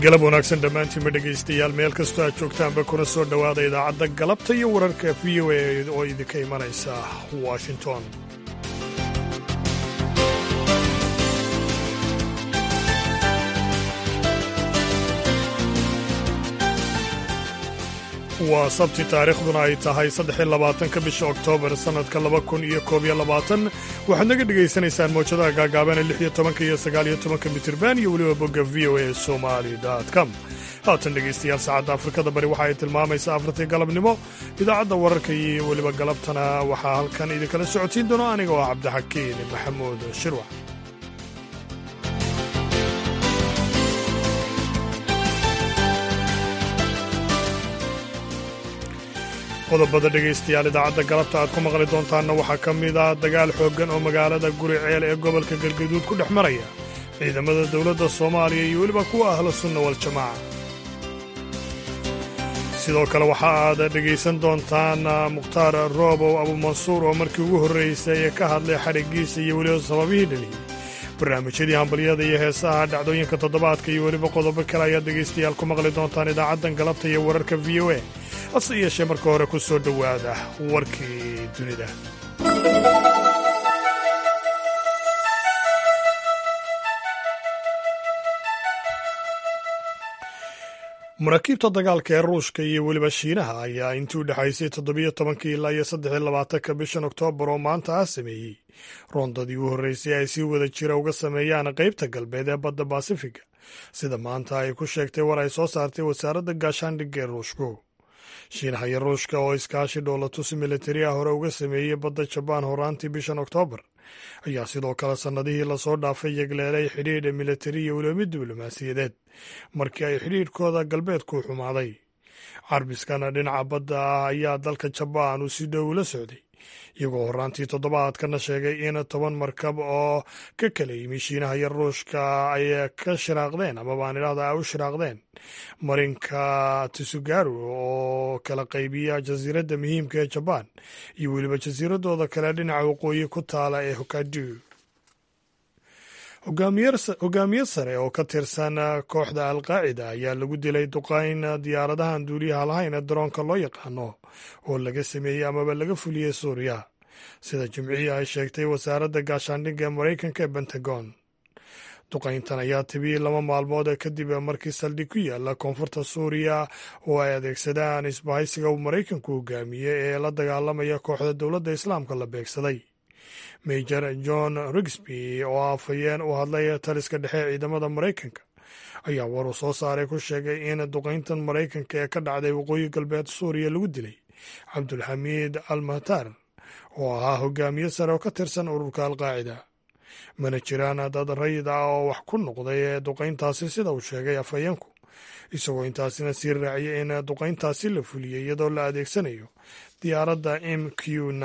galab wanaagsan dhammaantiinma dhegaystayaal meel kastoo aad joogtaanba kuna soo dhowaada idaacadda galabta iyo wararka v o a oo idinka imanaysa washington waa sabti taariikhduna ay tahay saddexiy labaatanka bisha oktoobar sannadka laba kun iyo koob iyo labaatan waxaad naga dhegaysanaysaan mawjadaha gaagaabana lix iyo tobanka iyo sagaal iyo tobanka mitirban iyo weliba bogga v o a somali com haatan dhegaystayaal saacadda afrikada bari waxa ay tilmaamaysaa afartii galabnimo idaacadda wararka iyo weliba galabtana waxaa halkan idinkala socotiin doono aniga oo cabdixakiin maxamuud shirwac qodobada dhegaystayaal idaacadda galabta aad ku maqli doontaanna waxaa ka mid ah dagaal xooggan oo magaalada guri ceel ee gobolka galgaduud ku dhex maraya ciidamada dowladda soomaaliya iyo weliba kuwa ahla sunna waljamaaca sidoo kale waxa aad dhegaysan doontaan mukhtaar roobow abumansuur oo markii ugu horraysay ee ka hadlay xadhiggiisa iyo weliba sababihii dhaliyey barnaamijyadii hambalyada iyo heesaha dhacdooyinka toddobaadka iyo weliba qodobo kale ayaad dhegaystayaal ku maqli doontaan idaacaddan galabta iyo wararka v o a hase yeeshee marka hore ku soo dhowaada warkii dunida maraakiibta dagaalka ee ruushka iyo weliba shiinaha ayaa intii u dhexaysay toddobiyo tobankii ilaa iyo saddexiy labaatanka bishan oktoobar oo maanta ah sameeyey roondadii u horreysay ay si wada jira uga sameeyaan qaybta galbeed ee badda basifiga sida maanta ay ku sheegtay war ay soo saartay wasaaradda gaashaandhigga ee ruushku shiinaha iyo ruushka oo iskaashi dhoolatus militari ah hore uga sameeyey badda jabaan horaantii bishan oktoobar ayaa sidoo kale sannadihii lasoo dhaafay yegleelay xidhiidha militari iyo weliba mid diblomaasiyadeed markii ay xidhiidhkooda galbeedku xumaaday carbiskana dhinaca badda ah ayaa dalka jabaan uu si dhow la socday iyagoo horraantii toddobaadkana sheegay in toban markab oo ka kala yimi shiinaha iyo ruushka ay ka shiraaqdeen amabaan idhahda ay u shiraaqdeen marinka tsugaru oo kala qaybiya jasiiradda muhiimka ee jabaan iyo weliba jasiiradooda kale dhinaca waqooyi ku taala ee hokadu hogaamiye sare oo ka tirsan kooxda alqaacida ayaa lagu dilay duqayn diyaaradahan duuliyaha lahayn ee daroonka loo yaqaano oo laga sameeyey amaba laga fuliyey suuriya sida jimcihii ay sheegtay wasaaradda gaashaandhigga maraykanka ee bentagon duqayntan ayaa tibiyey laba maalmood kadib markii saldhig ku yaala koonfurta suuriya oo ay adeegsadaan isbahaysiga uu maraykanku hogaamiyey ee la dagaalamaya kooxda dowladda islaamka la beegsaday major john rigsby oo afhayeen u hadlay taliska dhexe ciidamada maraykanka ayaa war uu soo saaray ku sheegay in duqayntan maraykanka ee ka dhacday waqooyi galbeed suuriya lagu dilay cabdulxamiid al mahtar oo ahaa hogaamiye sare oo ka tirsan ururka alqaacida mana jiraan dad rayid ah oo wax ku noqday ee duqayntaasi sida uu sheegay afhayeenku isagoo intaasina sii raaciyay in duqayntaasi la fuliyey iyadoo la adeegsanayo diyaaradda m q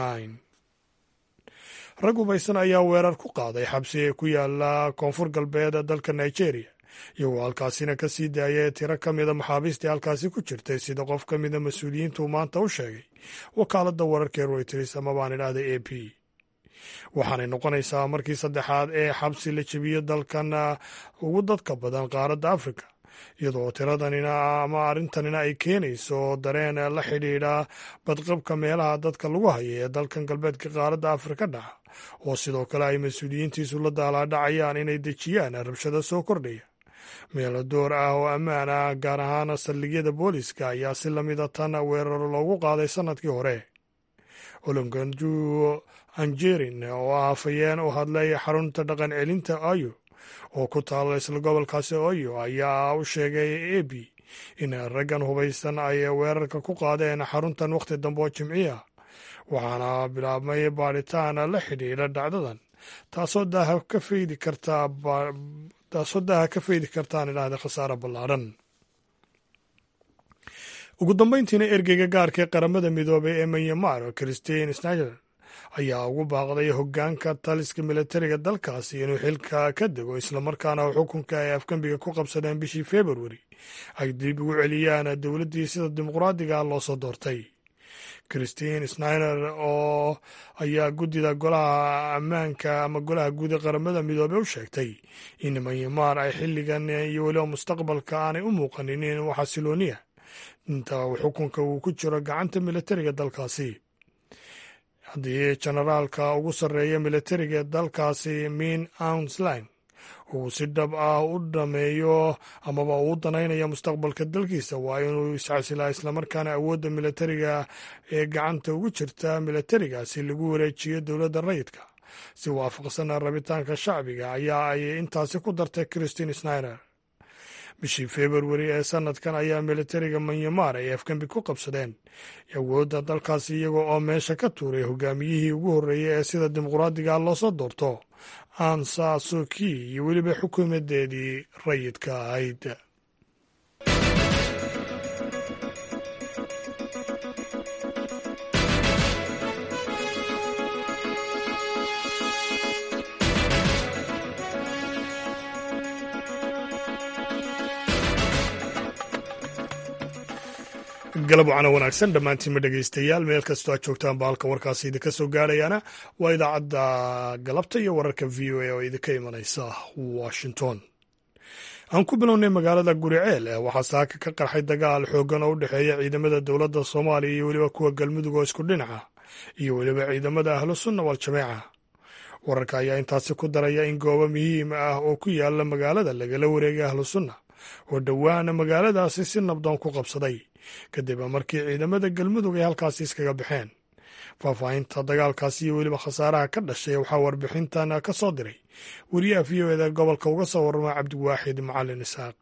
rag hubaysan ayaa weerar ku qaaday xabsi ku yaala koonfur galbeed dalka nigeria iyagoo halkaasina ka sii daayay tiro ka mida maxaabiistii halkaasi ku jirtay sida qof ka mida mas-uuliyiintu maanta u sheegay wakaaladda wararka ee royters ama baan idhahda a p waxaanay noqonaysaa markii saddexaad ee xabsi la jebiyo dalkan ugu dadka badan qaaradda afrika iyadoo tiradanina ama arrintanina ay keenayso dareen la xidhiidha badqabka meelaha dadka lagu haya ee dalkan galbeedka qaaradda afrika dhaca oo sidoo kale ay mas-uuliyiintiisu la daalaadhacayaan inay dejiyaan rabshado soo kordhaya meelo door ah oo ammaan ah gaar ahaan saldhigyada booliska ayaa si lamida tan weeraro loogu qaaday sannadkii hore olonganju anjerin oo ah afhayeen u hadlay xarunta dhaqan celinta ayo oo ku taalo isla gobolkaasi oyo ayaa u sheegay ab in raggan hubaysan ay weerarka ku qaadeen xaruntan wakhti dambe oo jimciya waxaana bilaabmay baadhitaan la xidhiidha dhacdadan taasoo daaha ka faydi kartaa taasoo daaha ka faydi kartaan idhahda khasaare ballaadhan ugu dambayntiina ergeyga gaarka ee qaramada midoobay ee manyamar christine snager ayaa ugu baaqday hoggaanka taliska militariga dalkaasi inuu xilka ka dego islamarkaana xukunka ay afgembiga ku qabsadeen bishii februari ay dib ugu celiyaan dowladdii sida dimuqraadiga loo soo doortay christine sniner oo ayaa guddida golaha ammaanka ama golaha guud ee qaramada midoobey u sheegtay in myanmar ay xilligan iyo weliba mustaqbalka aanay u muuqanin in xasilooniya inta xukunka uu ku jiro gacanta militariga dalkaasi haddii jenaraalka ugu sarreeya militariga ee dalkaasi min ounsline uu si dhab ah u dhameeyo amaba uu danaynayo mustaqbalka dalkiisa waa inuu iscasilaa islamarkaana awoodda militariga ee gacanta ugu jirta militarigaasi lagu wareejiyo dowladda rayidka si waafaqsana rabitaanka shacbiga ayaa ay intaasi ku dartay christine sniner bishii februari ee sanadkan ayaa militariga manyamar ay afgembi ku qabsadeen awoodda dalkaasi iyaga oo meesha ka tuuray hogaamiyihii ugu horreeyey ee sida dimuqraadiga loosoo doorto ansa suki iyo weliba xukuumadeedii rayidka ahayd galab wacana wanaagsan dhammaantiinma dhegaystayaal meel kastoo aad joogtaan ba halka warkaasi idinka soo gaarayaana waa idaacadda galabta iyo wararka v o a oo idinka imanaysa washington aan ku bilownay magaalada guriceel waxaa saaka ka qarxay dagaal xooggan oo u dhexeeya ciidamada dowladda soomaaliya iyo weliba kuwa galmudug oo isku dhinaca iyo weliba ciidamada ahlu sunna wal-jameeca wararka ayaa intaasi ku daraya in goobo muhiim ah oo ku yaala magaalada lagala wareegay ahlu sunna oo dhowaana magaaladaasi si nabdoon ku qabsaday kadib markii ciidamada galmudug ay halkaasi iskaga baxeen faahfaahinta dagaalkaasi iyo weliba khasaaraha ka dhashay waxaa warbixintan ka soo diray wariyaha v o eda gobolka uga soo warrama cabdiwaaxid macalin isaaq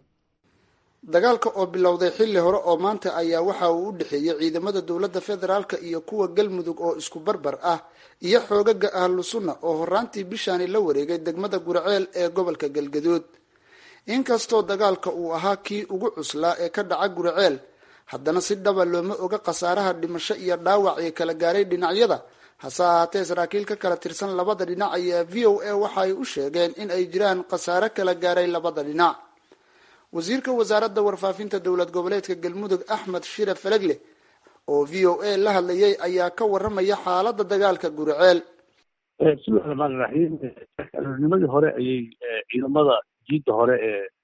dagaalka oo bilowday xilli hore oo maanta ayaa waxa uu u dhexeeyey ciidamada dowladda federaalka iyo kuwa galmudug oo isku barbar ah iyo xoogaga ahlu sunna oo horaantii bishaani la wareegay degmada gurceel ee gobolka galgaduud inkastoo dagaalka uu ahaa kii ugu cuslaa ee ka dhaca gurceel haddana si dhaba looma oga khasaaraha dhimasho iyo dhaawac ee kala gaaray dhinacyada hase ahaatee saraakiil ka kala tirsan labada dhinac ayaa v o a waxa ay u sheegeen in ay jiraan khasaare kala gaaray labada dhinac wasiirka wasaaradda warfaafinta dowlad goboleedka galmudug axmed shire falegle oo v o a la hadlayay ayaa ka waramaya xaalada dagaalka gurceel bismillahi raxmaani raxiim aroornimadii hore ayay ciidamada jiidda hore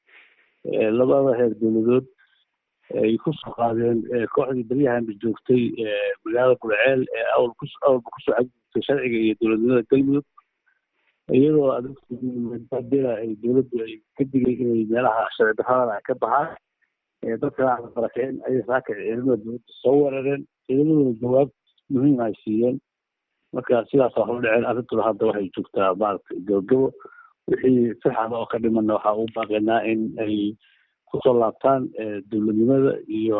ee labada heer dowladood ay kusoo qaadeen kooxdii beryahanba joogtay magaalada gurceel ee awalba kusoo cagjirtay sharciga iyo dowladnimada galmudug iyadoo adadela ay dowladdu ay ka digay inay meelaha sharci darrada ka baxaan dadkana aan barakeen ayay saaka ciidamada dowladda soo weerareen ciidamaduna jawaab muhiim ay siiyeen marka sidaasa hor dhaceen arrintuna hadda waxay joogtaa maaragtay gabagabo wixii sixada oo ka dhimanna waxaa ugu baaqaynaa in ay kusoo laabtaan dowladnimada iyo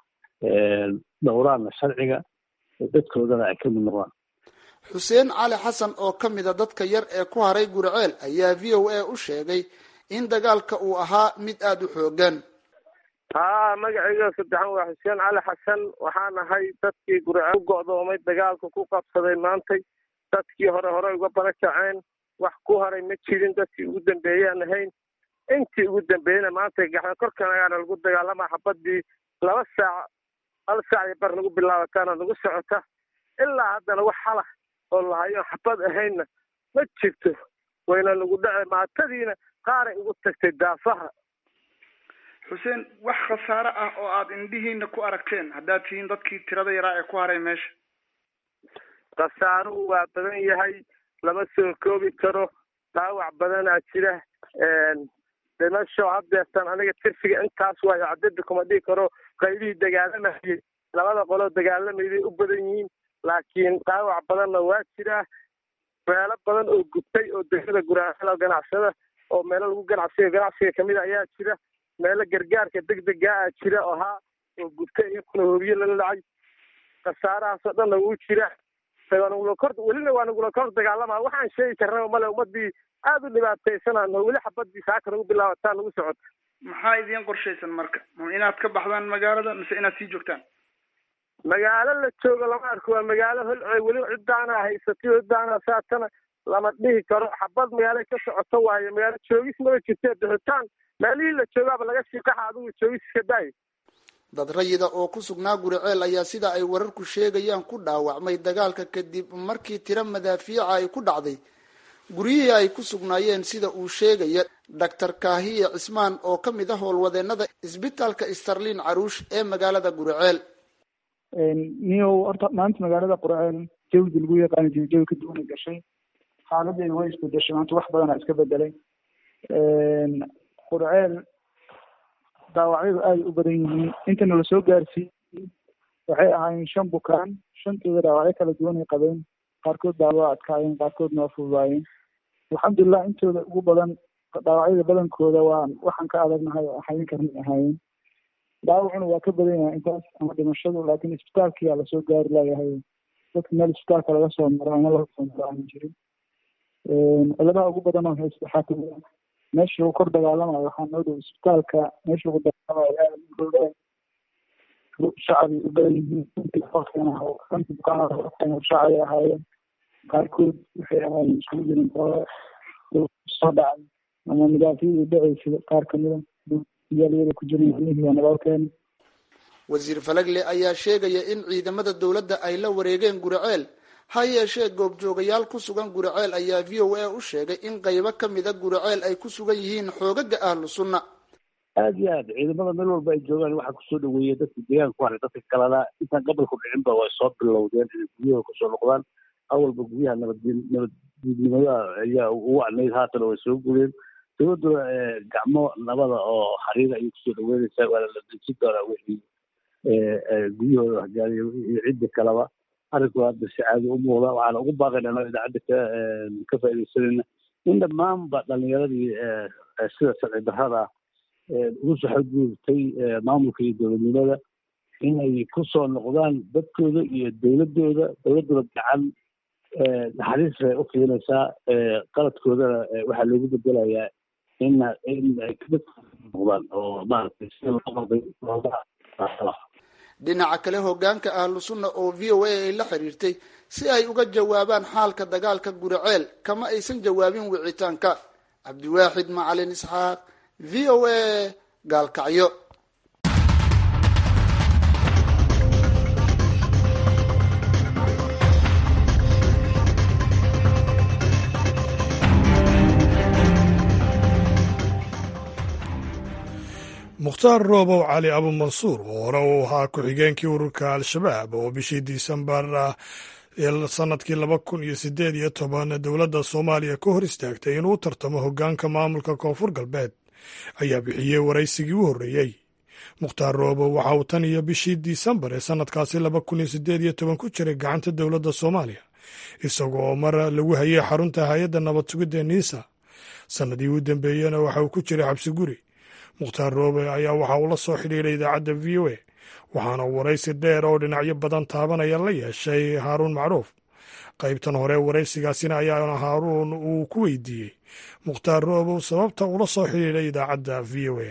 dhowraanna sharciga dadkoodana ay ka mid noqdaan xuseen cali xasan oo ka mida dadka yar ee ku haray gurceel ayaa v o a u sheegay in dagaalka uu ahaa mid aada u xoogan haa magacayga saddexan waa xuseen cali xasan waxaan ahay dadkii gurceel u go'doomay dagaalka ku qabsaday maantay dadkii hore hore uga bala kaceen wax ku haray ma jirin dadkii ugu dambeeyaan ahayn intii ugu dambeeyena maanta gaxda korkan ayaana lagu dagaalama xabadii laba saac hal saac iyo bar nagu bilaabataana nagu socota ilaa haddana wax halah oo lahayo xabad ahaynna ma jirto wayna nagu dhace maatadiina qaaray ugu tagtay daafaha xuseen wax khasaare ah oo aada indhihiina ku aragteen haddaad tihiin dadkii tirada yaraa ee ku haray meesha khasaaruhu waa badan yahay lama soo koobi karo dhaawac badanaa jira dhimasho haddeertan aniga tirfiga intaas waayo cadada kuma dhigi karo qaybihii dagaalamayay labada qoloo dagaalamayday u badan yihiin laakiin dhaawac badanna waa jiraa meelo badan oo gubtay oo degmada guraaxada ganacsada oo meelo lagu ganacsiga ganacsiga kamid a ayaa jira meelo gargaarka degdega a jira oo haa oo gubtay iyakuna hobiye lala dhacay khasaarahaasoo dhanna wuu jira kor welina waa nagula kor dagaalama waxaan sheegi karnaba male ummadii aada u dhibaataysanano weli xabadii saaka nagu bilaabataa nagu socota maxaa idiin qorshaysan marka ma inaad ka baxdaan magaalada mise inaad sii joogtaan magaalo la joogo lama arko waa magaalo holcey weli ciddaana haysatay ciddaana saatana lama dhihi karo xabad magaalo ka socoto waayo magaalo joogis maba jirte bixitaan meelihii la joogaaba laga shiiqaxa adigu joogis iska daayo dad rayida oo ku sugnaa guriceel ayaa sida ay wararku sheegayaan ku dhaawacmay dagaalka kadib markii tiro madaafiica ay ku dhacday guryihii ay ku sugnaayeen sida uu sheegaya doctor kaahiye cismaan oo ka mid ah howlwadeenada isbitaalka starlin caruush ee magaalada guriceel niyow horta maanta magaalada qurceel jawdi lagu yaqaani jiray jawi ka duwanay gashay xaaladeeda way isbedeshay maanta wax badanaa iska bedelay qurceel dhaawacyadu aada u badan yihiin intana lasoo gaarsiiyey waxay ahaayeen shan bukaan shantooda dhaawacyo kala duwan ay qabeen qaarkood baa waa adkaayeen qaarkoodna waa fududaayeen alxamdulilah intooda ugu badan dhaawacyada badankooda waa waxaan ka adagnahay oo xayin karnay ahaayeen dhaawacuna waa ka badan yahay intaas ama dhimashadu laakiin isbitaalkiyaa lasoo gaari layahay dadka meel isbitaalka laga soo maro ama laga soo maro aan jirin ciladaha ugu badan oo haysta waxaa kamid ah meesha lagu kor dagaalamayo waxaa noo dhow isbitaalka meesha lagu dagaalamayo shacbi u badan yihiin shacbi ahaayeen qaarkood waxay ahaayeen iskugu jirin oo soo dhacay ama midaafiyi dhaceysay qaar kamida iyaalyada ku jiran nabadkeena wasiir falagle ayaa sheegaya in ciidamada dowladda ay la wareegeen guriceel ha yeeshee goobjoogayaal ku sugan guriceel ayaa v o a u sheegay in qaybo kamida guriceel ay ku sugan yihiin xoogaga ahlu sunna aada iyo aad ciidamada meel walba ay joogaan waxaa kusoo dhaweeyey dadka deegaanka ku haray dadka kalena intaan gobolku dhicinba way soo bilowdeen inay guryahooda kusoo noqdaan awalba guryaha nabadgeen nabaddiidnimada ayaa ugu wacnayd haatana way soo gureen dowladduna gacmo nabada oo xariira ayay kusoo dhaweynaysaa waana la dejin doonaa wixii guryahooda waxgaariya iyo ciddi kaleba arrinku hadda si caadi u muuqda waxaana ugu baaqayna anoo idaacadda ka ka faaidaysanayna in dhammaanba dhalinyaradii sida sharci darrada ugu soo xadgudubtay maamulka iyo dowladnimada inay kusoo noqdaan dadkooda iyo dowladooda dowladduna gacan naxariis bay u fiinaysaa qaladkoodana waxaa loogu bedelayaa in in noqdaan oo maaragtay sida loo qalday looga dhinaca kale hogaanka ahlu sunna oo v o a ay la xiriirtay si ay uga jawaabaan xaalka dagaalka guriceel kama aysan jawaabin wicitaanka cabdiwaaxid macalin isxaaq v o a gaalkacyo mukhtaar roobow cali abumansuur oo hore uu ahaa ku-xigeenkii ururka al-shabaab oo bishii disembar sanadkii laba kun iyo sideed iyo toban dowladda soomaaliya ka hor istaagtay inuu tartamo hoggaanka maamulka koonfur galbeed ayaa bixiyey waraysigii u horreeyey mukhtaar roobow waxa uu tan iyo bishii disembar ee sanadkaasi laba kun iyo sideed iyo toban ku jiray gacanta dowladda soomaaliya isagoo mar lagu hayay xarunta hay-adda nabad sugidda niisa sannadii u dambeeyena waxa uu ku jiray xabsi guri mukhtaar roobe ayaa waxa uu la soo xidhiidhay idaacadda v o a waxaana waraysi dheer oo dhinacyo badan taabanaya la yeeshay haaruun macruuf qaybtan hore waraysigaasina ayaana haaruun uu ku weydiiyey mukhtaar roobow sababta ula soo xidhiidhay idaacadda v o a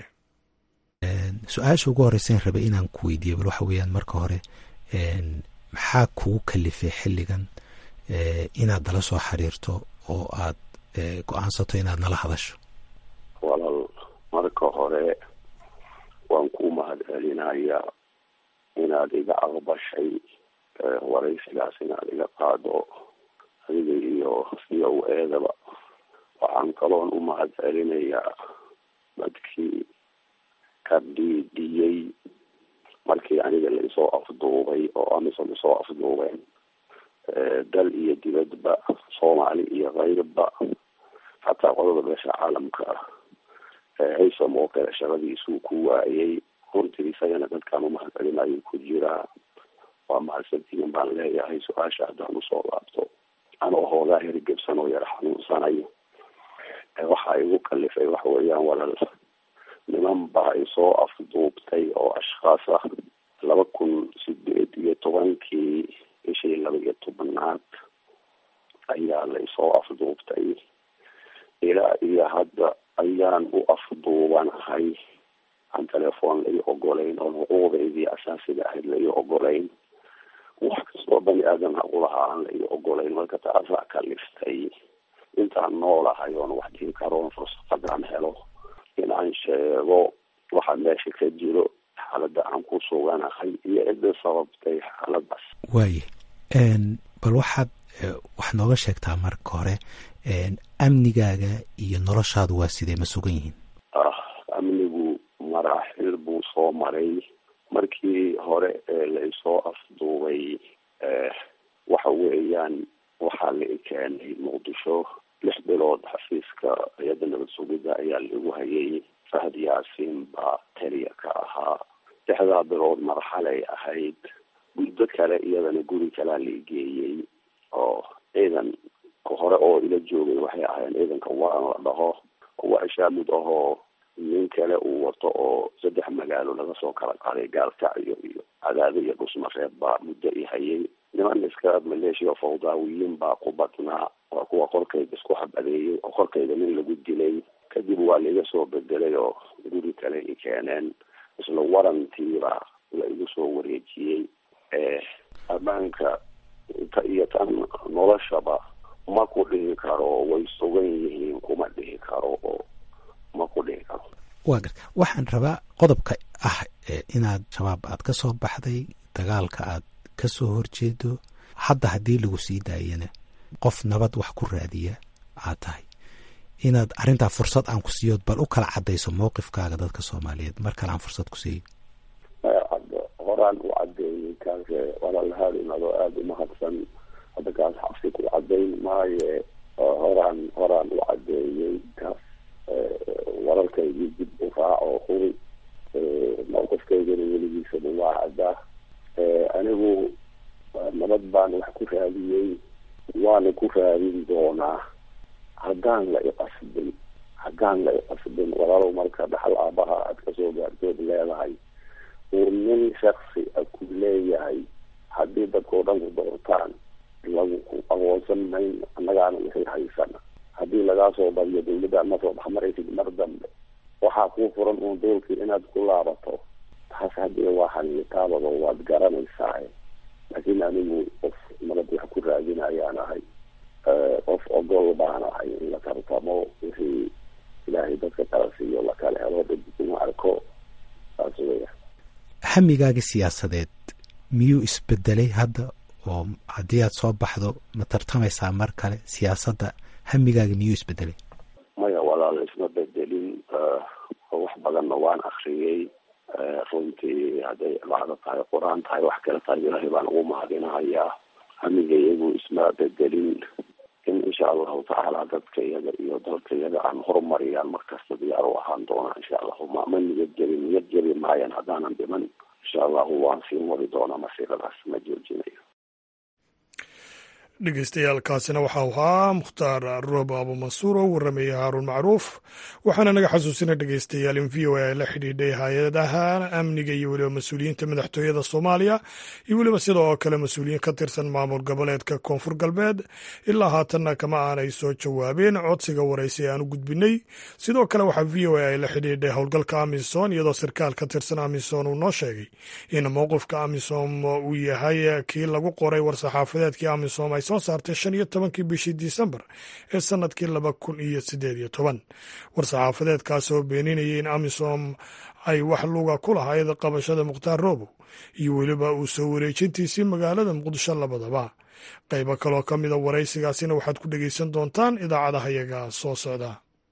su-aasha ugu horeysan rabay inaan ku weydiiyo bal waxa weeyaan marka hore maxaa kugu kalifay xilligan inaad nala soo xiriirto oo aad go-aansato inaad nala hadasho walaal marka hore waan ku mahad celinaya inaad iga aqbashay waraysigaas inaad iga qaado adiga iyo v o eedaba waxaan kaloon u mahad celinayaa dadkii ka dhiidhiyey markii aniga laisoo afduubay oo amisom isoo afduubeen dal iyo dibadba soomaali iyo kayrba xataa qodada beesha caalamka haysom oo kale shaqadiisuu ku waayay runtii isagana dadkaan umahad celinayo ku jiraa waa mahadsantihin baan leeyahay su-aasha haddaan usoo laabto anoo hoogaa herigebsan oo yar xanuunsanayo waxa igu kalifay waxa weeyaan walal niman baa isoo afduubtay oo ashkhaas ah laba kun sideed iyo tobankii bishii laba iyo tobanaad ayaa la isoo afduubtay ilaa iyo hadda ayaan u afduubanahay aan telefoon lai ogolayn oon xuquuqdeydii asaasiga ahayd lai ogolayn wax kastoo bani aadam aqulahaa aan lai ogolayn marka taasaa kaliftay intaan noolahay oon wax dhihi karoon fursadadaan helo in aan sheego waxa meesha ka jiro xaaladda aan ku suganahay iyo cidda sababtay xaaladaas waaye bal waxaad wax nooga sheegtaa marka hore amnigaaga iyo noloshaadu waa sidee ma sugan yihiin amnigu maraaxil buu soo maray markii hore ee la isoo afduubay waxa weeyaan waxaa la i keenay muqdisho lix bilood xafiiska hay-adda nabad sugidda ayaa laigu hayay fahad yaasiin baa taliya ka ahaa lixdaa bilood marxalay ahayd muddo kale iyadana guri kalaa la igeeyey oo ciidan hore oo ila joogay waxay ahayn ciidanka waran la dhaho waa ishaamid ahoo nin kale uu wato oo saddex magaalo laga soo kala qaaday gaalkacyo iyo cadaado iyo dhusmareeb baa muddo i hayay niman iska maleeshiya fawdaawiyiin baa ku badnaa waa kuwa korkayga isku xabadeeyey oo korkayga nin lagu dilay kadib waa laiga soo bedelay oo guri kale i keeneen isla warantiibaa la igu soo wareejiyey ammaanka ta iyo tan noloshaba ma ku dhihi karo way sugan yihiin kuma dhihi karo oo ma ku dhihi karo waa gar waxaan rabaa qodobka ah inaad shabaab aad ka soo baxday dagaalka aad ka soo horjeedo hadda haddii lagu sii daayana qof nabad wax ku raadiya aad tahay inaad arrintaa fursad aan ku siiyood bal u kala caddayso mowqifkaaga dadka soomaaliyeed mar kale aan fursad ku siiyo horaan u cadeeyey kaas walaalahaarin adoo aada umahadsan hadda kaas xabsi ku cadayn maaye horaan horaan u cadeeyey kaas wararkaygii dib u raaco huri mowqifkaygana weligiisana waa caddaa anigu nabad baan wax ku raadiyey waana ku raadin doonaa haddaan la iqasbin haddaan la iqasbin walaalow marka dhaxal aabaha aad kasoo gaartood leedahay uu nin shaksi a ku leeyahay haddii dadkao dhan ku doortaan lagu aqoonsan mayn annagaana wixii haysana haddii lagaa soo badiyo dawladda ma soo baxmaraysid mar dambe waxaa kuu furan uun doolkii inaad ku laabato taas haddii waa xaniitaabado waad garanaysaa laakiin anigu qof nabad wax ku raadinayaan ahay qof ogol baan ahay in la tartamo wixii ilaahay dadka kala siiyo lakala helo dad uma arko saas weya hamigaaga siyaasadeed miyuu isbedelay hadda oo haddii aad soo baxdo ma tartamaysaa mar kale siyaasadda hamigaaga miyuu isbedelay maya walaal isma bedelin wax badanna waan akriyey runtii hadday bacdo tahay qur-aan tahay wax kale tahay ilaahay baan ugu mahadinahayaa hamiga iyagu isma bedelin in insha allahu tacaala dadka iyaga iyo dalka iyaga aan horumariyaan markasta diyaar u ahaan doonaa insha allahu ma ma niyad jebin niyad jebi maayan haddaanan dhiman insha allahu waan sii mari doonaa masiiradaas ma joojinayo dhegeystayaaalkaasina waxau ahaa mukhtaar roob abumansuur oo warramayay haaruun macruuf waxaana naga xasuusinay dhegeystayaal in v o a ay la xidhiidhay hay-adaha amniga iyo weliba mas-uuliyiinta madaxtooyada soomaaliya iyo weliba sidoo kale mas-uuliyiin ka tirsan maamul goboleedka koonfur galbeed ilaa haatanna kama aanay soo jawaabeen codsiga waraysi aan u gudbinay sidoo kale waxaa v o a ay la xidhiidhay howlgalka amisom iyadoo sarkaal ka tirsan amisom uu noo sheegay in mowqifka amisom uu yahay kii lagu qoray war-saxaafadeedkii amisom ay soo saartay shan iyo tobankii bishii disembar ee sanadkii laba kun iyo sideed iyo toban war-saxaafadeedkaas oo beeninayay in amisom ay wax luga ku lahayd qabashada mukhtaar roobow iyo weliba uu soo wareejintiisii magaalada muqdisho labadaba qaybo kaloo ka mida waraysigaasina waxaad ku dhegeysan doontaan idaacadaha yaga soo socda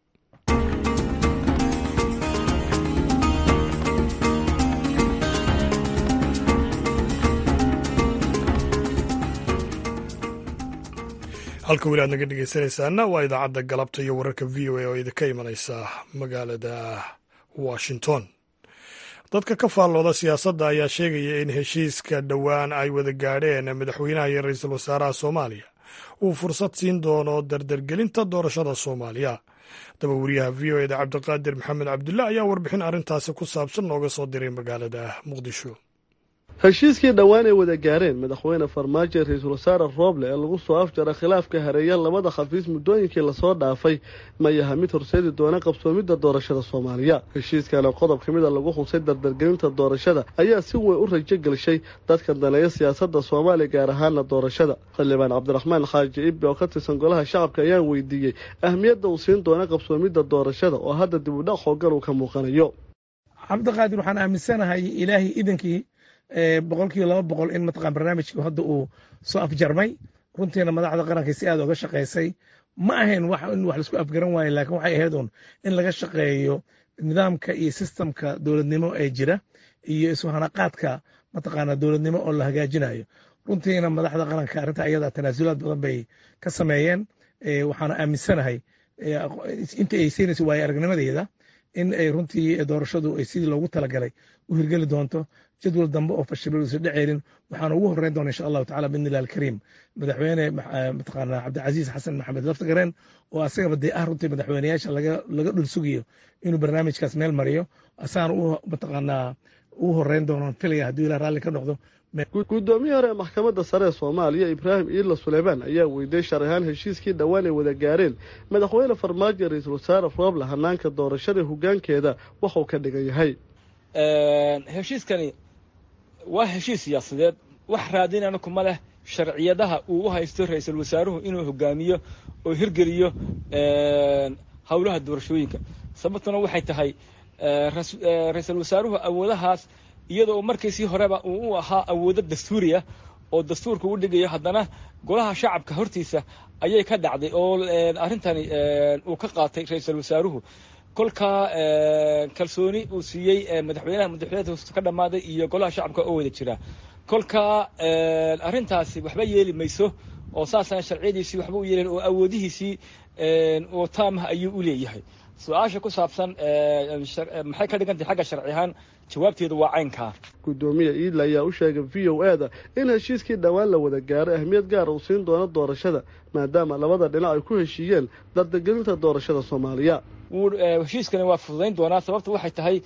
halka weli aad naga dhegeysanaysaana waa idaacadda galabta iyo wararka v o a oo idinka imanaysa magaalada washington dadka ka faallooda siyaasadda ayaa sheegaya in heshiiska dhowaan ay wada gaadheen madaxweynaha iyo ra-iisul wasaaraha soomaaliya uu fursad siin doono dardargelinta doorashada soomaaliya daba wariyaha v o eda cabdiqaadir maxamed cabdulle ayaa warbixin arrintaasi ku saabsan nooga soo diray magaalada muqdisho heshiiskii dhowaan ay wada gaareen madaxweyne farmaajo ee ra-iisul wasaare rooble ee lagu soo afjara khilaafka hareeya labada khafiis muddooyinkii lasoo dhaafay ma yaha mid horseedi doona qabsoomidda doorashada soomaaliya heshiiskana qodob ka mid a lagu xusay dardargelinta doorashada ayaa si weyn u rajo gelshay dadka daneeya siyaasadda soomaaliya gaar ahaana doorashada xildhibaan cabdiraxmaan xaaji ibbi oo ka tirsan golaha shacabka ayaa weydiiyey ahmiyadda uu siin doona qabsoomidda doorashada oo hadda dib u dhac hoogan uu ka muuqanayo cabdiqaadir waxaan aaminsanahay ilaahay idankii boqol kiiba laba boqol in mataqaan barnaamijku hadda uu soo afjarmay runtiina madaxda qaranka si aad uga shaqaysay ma ahayn wax in wax laisku afgaran waayo laakiin waxay ahayd un in laga shaqeeyo nidaamka iyo sistamka dowladnimo ee jira iyo iswahanaqaadka mataqaana dowladnimo oo la hagaajinayo runtiina madaxda qaranka arrinta ayada tanaasulaad badan bay ka sameeyeen waxaana aaminsanahay inta ay siinayso waayo aragnimadeeda in ay runtii doorashadu ay sidii loogu talagalay u hirgeli doonto jadwal dambe oo fashilol isa dheceelin waxaana ugu horreyn doona insha allahu tacala biidni illah alkariim madaxweyne mataqaana cabdicasiis xasan maxamed laftagareen oo asagaba dee ah runtii madaxweyneyaasha laga laga dhul sugayo inuu barnaamijkaas meel mariyo asaana u mataqaanaa ugu horreyn doono filaya hadduu ilah raalli ka noqdo guddoomiyii hore ee maxkamadda sare ee soomaaliya ibraahim iidla suleymaan ayaa weydiiyey sharci ahaan heshiiskii dhowaan ay wada gaareen madaxweyne farmaajo ra-iisul wasaare rooble hanaanka doorashada hoggaankeeda waxuu ka dhigan yahay heshiiskani waa heshiis siyaasadeed wax raadinana kuma leh sharciyadaha uu u haysto ra-iisul wasaaruhu inuu hogaamiyo oo hirgeliyo howlaha doorashooyinka sababtuna waxay tahay ra-iisul wasaaruhu awoodahaas iyadoo markiisii horeba uu u ahaa awoodo dastuuriya oo dastuurka u dhigayo haddana golaha shacabka hortiisa ayay ka dhacday oo arrintani uu ka qaatay ra-iisul wasaaruhu kolkaa kalsooni uu siiyey madaxweynaha madaxweynaha ka dhammaaday iyo golaha shacabka oo wada jira kolkaa arrintaasi waxba yeeli mayso oo saasana sharciyadiisii waxba u yeelen oo awoodihiisii oo taamah ayuu u leeyahay su-aasha ku saabsan maxay ka dhigan tahay xagga sharci ahaan jawaabteedu waa caynkaa guddoomiya iidla ayaa u sheegay v o e da in heshiiskii dhowaan la wada gaaray ahmiyad gaara uu siin doono doorashada maadaama labada dhinac ay ku heshiiyeen dardagelinta doorashada soomaaliya heshiiskani waa fududayn doonaa sababta waxay tahay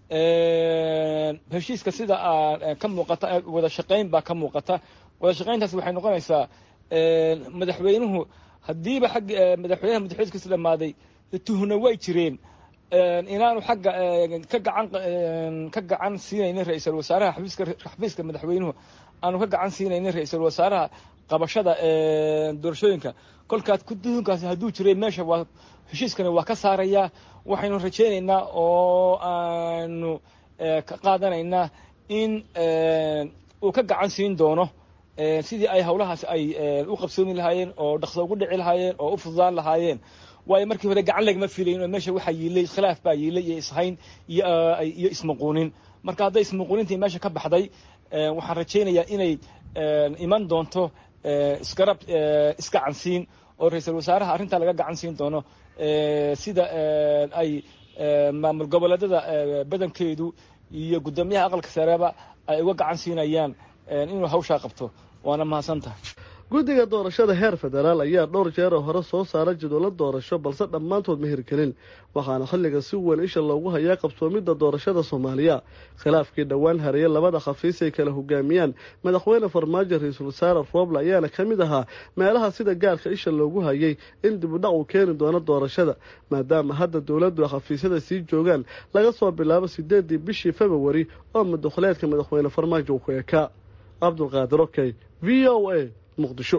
heshiiska sida ka muuqata wada shaqayn baa ka muuqata wada shaqayntaas waxay noqonaysaa madaxweynuhu haddiiba xag madaxweynaha madaxweynkiisa dhammaaday tuhna way jireen inaanu xagga ka gacan ka gacan siinaynin ra-iisul wasaaraha xafiiska xafiiska madaxweynuhu aanu ka gacan siinaynin ra-iisul wasaaraha qabashada doorashooyinka kolkaas tuhunkaasi hadduu jiray meesha waa heshiiskani waa ka saarayaa waxaynu rajaynaynaa oo aanu ka qaadanaynaa in uu ka gacan siin doono sidii ay howlahaas ay u qabsoomi lahaayeen oo dhaqso ugu dhici lahaayeen oo u fududaan lahaayeen waayo markii hore gacan lagama filayin oo meesha waxaa yiilay khilaaf baa yiilay iyo ishayn iyo ismuquunin marka hadday ismuquunintii meesha ka baxday waxaan rajaynayaa inay iman doonto isgarab isgacansiin oo ra-iisul wasaaraha arrintaa laga gacan siin doono sida ay maamul goboleedada badankeedu iyo guddoomiyaha aqalka sareeba ay uga gacan siinayaan inuu hawshaa qabto waana mahadsan tahay guddiga doorashada heer federaal ayaa dhowr jeeroo hore soo saara jadwallo doorasho balse dhammaantood ma hirgelin waxaana xilliga si weyn isha loogu hayaa qabsoomidda doorashada soomaaliya khilaafkii dhowaan hareeye labada khafiis ay kala hogaamiyaan madaxweyne farmaajo ra-iisul wasaare rooble ayaana ka mid ahaa meelaha sida gaarka isha loogu hayay in dibudhac uu keeni doono doorashada maadaama hadda dowladdu khafiisyada sii joogaan laga soo bilaabo sideedii bishii februari oo madaxuleedka madaxweyne farmaajo uu ku ekaa cabdulqaadir okey v o a muqdisho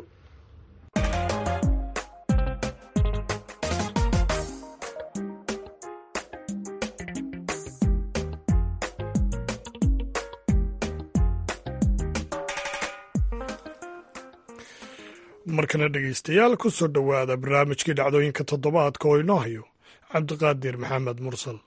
markana dhegaystayaal ku soo dhowaada barnaamijkii dhacdooyinka toddobaadka oo inoo hayo cabdiqaadir maxamed mursal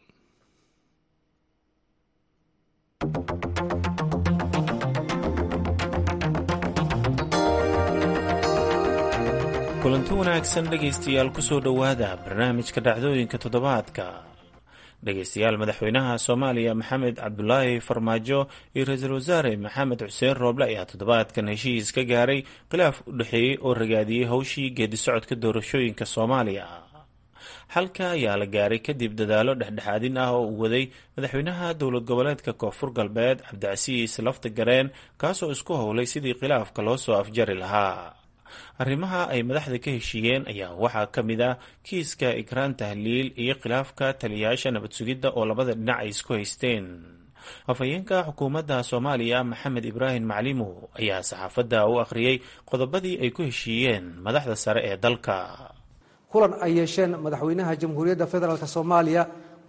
kulanti wanaagsan dhegaystayaal ku soo dhowaada barnaamijka dhacdooyinka toddobaadka dhegaystayaal madaxweynaha soomaaliya maxamed cabdulaahi farmaajo iyo ra-iisul wasaare maxamed xuseen rooble ayaa toddobaadkan heshiis ka gaaray khilaaf u dhexeeyey oo ragaadiyey howshii geedi socodka doorashooyinka soomaaliya xalka ayaa la gaaray kadib dadaalo dhexdhexaadin ah oo uu waday madaxweynaha dowlad goboleedka koonfur galbeed cabdicasiis lafta gareen kaasoo isku howlay sidii khilaafka loo soo afjari lahaa arrimaha ay madaxda ka heshiiyeen ayaa waxaa ka mid ah kiiska ikraan tahliil iyo khilaafka taliyayaasha nabad sugidda oo labada dhinac ay isku haysteen afhayeenka xukuumadda soomaaliya maxamed ibraahim maclimo ayaa saxaafadda u akhriyey qodobadii ay ku heshiiyeen madaxda sare ee dalka kulan ay yeesheen madaxweynaha jamhuuriyadda federaalk soomaaliya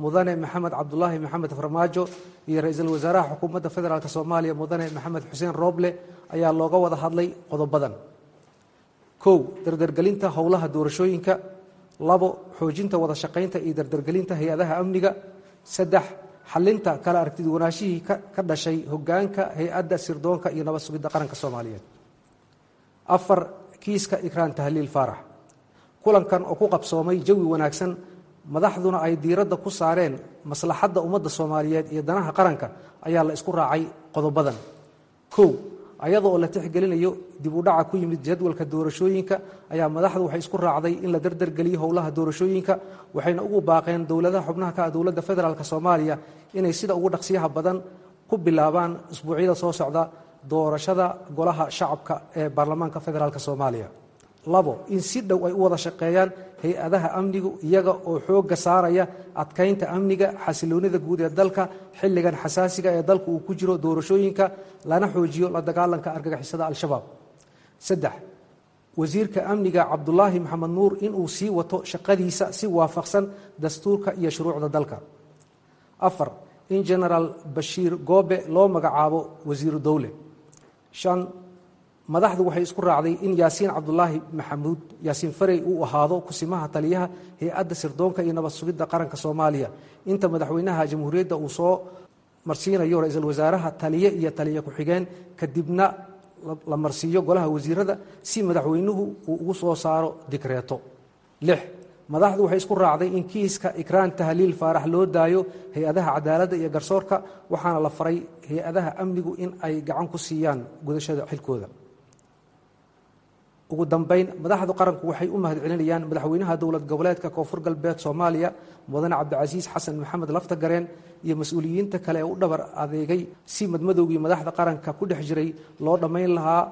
mudane maxamed cabdulaahi maxamed farmaajo iyo ra-iisul wasaaraha xukuumadda federaalk soomaaliya mudane maxamed xuseen rooble ayaa looga wada hadlay qodobadan kow dardargelinta howlaha doorashooyinka labo xoojinta wada shaqaynta iyo dardargelinta hay-adaha amniga saddex xalinta kala aragtiduwanaashihii ka dhashay hogaanka hay-adda sirdoonka iyo nabad sugidda qaranka soomaaliyeed afar kiiska ikraan tahliil faarax kulankan oo ku qabsoomay jawi wanaagsan madaxduna ay diiradda ku saareen maslaxadda ummadda soomaaliyeed iyo danaha qaranka ayaa la isku raacay qodobadan kow ayada oo la tixgelinayo dib u dhaca ku yimid jadwalka doorashooyinka ayaa madaxdu waxay isku raacday in la dardargeliyo howlaha doorashooyinka waxayna ugu baaqeen dowladaha xubnaha ka ah dowladda federaalk soomaaliya inay sida ugu dhaqsiyaha badan ku bilaabaan isbuucyada soo socda doorashada golaha shacabka ee baarlamaanka federaalk soomaaliya labo in si dhow ay u wada shaqeeyaan hay-adaha amnigu iyaga oo xoogga saaraya adkaynta amniga xasiloonida guud ee dalka xilligan xasaasiga ee dalka uu ku jiro doorashooyinka lana xoojiyo la dagaalanka argagixisada al-shabaab saddex wasiirka amniga cabdulaahi maxamed nuur inuu sii wato shaqadiisa si waafaqsan dastuurka iyo shuruucda dalka afar in genaraal bashiir goobe loo magacaabo wasiiru dowle shan madaxdu waxay isku raacday in yaasiin cabdulaahi maxamuud yaasiin farey uu ahaado kusimaha taliyaha hay-adda sirdoonka iyo nabad sugidda qaranka soomaaliya inta madaxweynaha jamhuuriyadda uu soo marsiinayo ra-iisul wasaaraha taliye iyo taliye ku-xigeen kadibna la marsiiyo golaha wasiirada si madaxweynuhu uu ugu soo saaro dikreeto lix madaxdu waxay isku raacday in kiiska ikraan tahliil faarax loo daayo hay-adaha cadaaladda iyo garsoorka waxaana la faray hay-adaha amnigu in ay gacan ku siiyaan gudashada xilkooda ugu dambayn madaxdu qaranku waxay u mahad celinayaan madaxweynaha dowlad goboleedka koonfur galbeed soomaaliya mudane cabdicasiis xasan maxamed laftagareen iyo mas-uuliyiinta kale ee u dhabar adeegay si madmadowgii madaxda qaranka ku dhex jiray loo dhammayn lahaa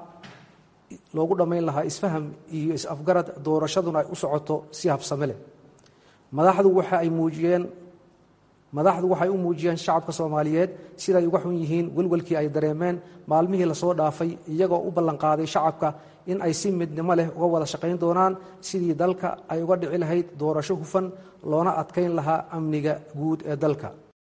loogu dhammayn lahaa isfaham iyo is-afgarad doorashaduna ay u socoto si habsame leh madaxdu waxa ay muujiyeen madaxdu waxay u muujiyeen shacabka soomaaliyeed siday uga xun yihiin welwelkii ay dareemeen maalmihii lasoo dhaafay iyagoo u ballanqaaday shacabka in ay si midnimo leh uga wada shaqayn doonaan sidii dalka ay uga dhici lahayd doorasho hufan loona adkayn lahaa amniga guud ee dalka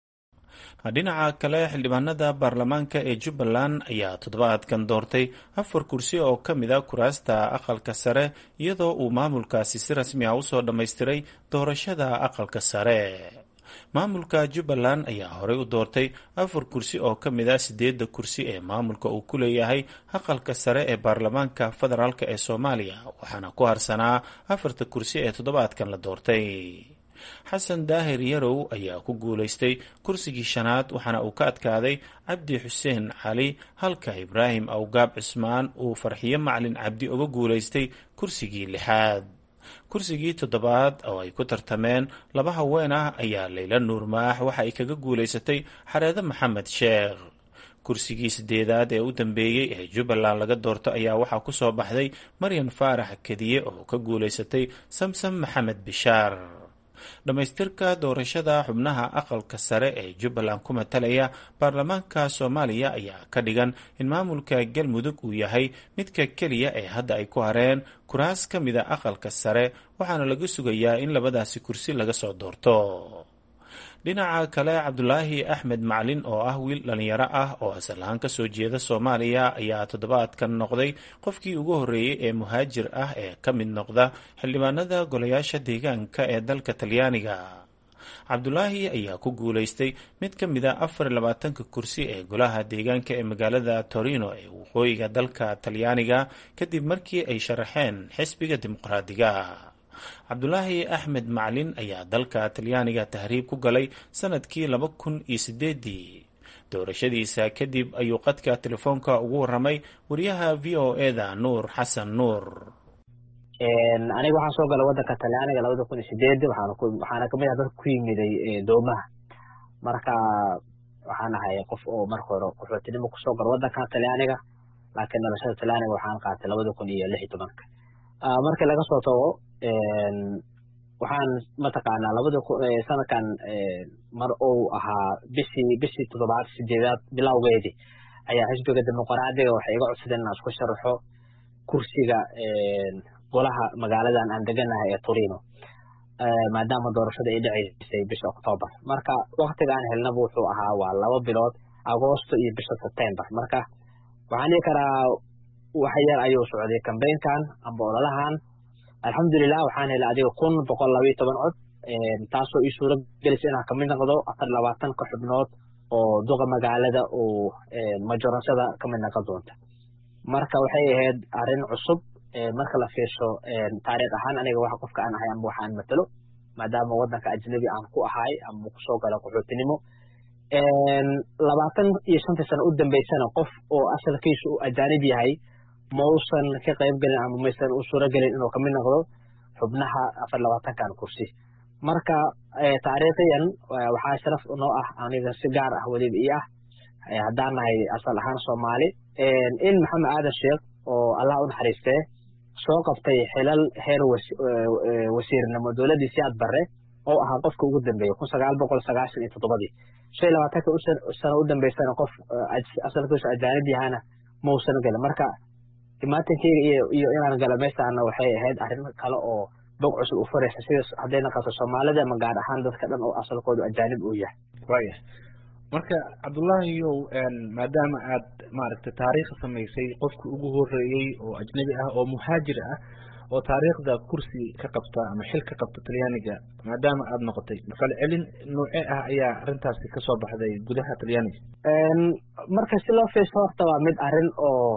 dhinaca kale xildhibaanada baarlamaanka ee jubbaland ayaa toddobaadkan doortay afar kursi oo ka mid a kuraasta aqalka sare iyadoo uu maamulkaasi si rasmi ah usoo dhammaystiray doorashada aqalka sare maamulka jubbaland ayaa horey u doortay afar kursi oo ka mid ah sideedda kursi ee maamulka uu ku leeyahay aqalka sare ee baarlamaanka federaalk ee soomaaliya waxaana ku harsanaa afarta kursi ee toddobaadkan la doortay xasan daahir yarow ayaa ku guulaystay kursigii shanaad waxaana uu ka adkaaday cabdi xuseen cali halka ibraahim awgaab cismaan uu farxiyo macalin cabdi uga guulaystay kursigii lixaad kursigii toddobaad oo ay ku tartameen laba haween ah ayaa layla nuurmaax waxa ay kaga guulaysatay xareede maxamed sheekh kursigii sideedaad ee u dambeeyey ee jubbaland laga doorto ayaa waxaa ku soo baxday maryan faarax kediye oo ka guulaysatay samsam maxamed bishaar dhammaystirka doorashada xubnaha aqalka sare ee jubbaland ku matalaya baarlamaanka soomaaliya ayaa ka dhigan in maamulka galmudug uu yahay midka keliya ee hadda ay ku hareen kuraas ka mida aqalka sare waxaana laga sugayaa in labadaasi kursi laga soo doorto dhinaca kale cabdulaahi axmed macalin oo ah wiil dhalinyaro ah oo asal ahaan kasoo jeeda soomaaliya ayaa toddobaadkan noqday qofkii ugu horreeyey ee muhaajir ah ee ka mid noqda xildhibaanada golayaasha deegaanka ee dalka talyaaniga cabdulaahi ayaa ku guulaystay mid ka mid a afar iyo labaatanka kursi ee golaha deegaanka ee magaalada torino ee waqooyiga dalka talyaaniga kadib markii ay sharaxeen xisbiga dimuqraadiga cabdulaahi axmed macalin ayaa dalka talyaaniga tahriib ku galay sanadkii laba kun iyo sideedii doorashadiisa kadib ayuu qadka telefoonka ugu waramay wariyaha v o eda nuur xasan nuur aniga waxaan soo galay wadanka talyaaniga labada kun iyo sideed waxaana kamid ah dadka ku yimiday doomaha marka waxaan ahay qof oo marka hore qaxootinimo kusoo galo wadanka talyaaniga laakiin dhalashada talyaaniga waxaan qaatay labada kun iyo lix iyo tobanka markii laga soo tago waxaan mataqaanaa labada sanadkan mar uu ahaa bishii bishii toddobaad sideedaad bilowgeedii ayaa xisbiga dimuqraadiga waxay iga codsadeen inaan isku sharaxo kursiga golaha magaaladan aan deganahay ee torino maadaama doorashada ay dhaceysay bisha octoobar marka waktiga aan helnaba wuxuu ahaa waa laba bilood agoosto iyo bisha sebtembar marka waxaan dhihi karaa wax yar ayuu socday kambeynkan amba ololahan alxamdulilah waxaan helay adiga kun boqol labayo toban cod taasoo ii suuro gelisa inaan kamid noqdo afar labaatan ka xubnood oo duqa magaalada uu majorashada kamid noqon doonta marka waxay ahayd arrin cusub marka la fiirsho taariikh ahaan aniga waxa qofka aan ahay ama waxaan matalo maadaama waddanka ajnabi aan ku ahay ama kusoo gala qaxootinimo labaatan iyo shantii sano u dambeysana qof oo asalkiisu uu ajaanib yahay mausan ka qayb gelin ama maysan u suuro gelin inuu kamid noqdo xubnaha afar labaatankan kursi marka taariikhiyan waxaa sharaf noo ah aniga si gaar ah weliba ii ah haddaan nahay asal ahaan soomaali in maxamed aadan sheekh oo allah u naxariistee soo qabtay xilal heer wasiirnimo dowladdii siyaad barre oo ahaa qofka ugu dambeeyey kun sagaal boqol sagaashan iyo toddobadii shan iyo labaatanka sano u dambeysana qof asalkiisu ajaanib yahana mausan gelin marka imaatankeyga iyo iyo inaan galo meeshaana waxay ahayd arrin kale oo bog cusub u furaysa sida hadday naqato soomaalida ama gaar ahaan dadka dhan oo asalkoodu ajaanib uu yahay waaya marka cabdullaahiyow maadaama aad maaragtay taariikh samaysay qofkii ugu horeeyey oo ajnabi ah oo muhaajir ah oo taariikhda kursi ka qabta ama xil ka qabta talyaaniga maadaama aad noqotay falcelin noocee ah ayaa arrintaasi kasoo baxday gudaha talyaaniga marka si loo fiirso horta waa mid arrin oo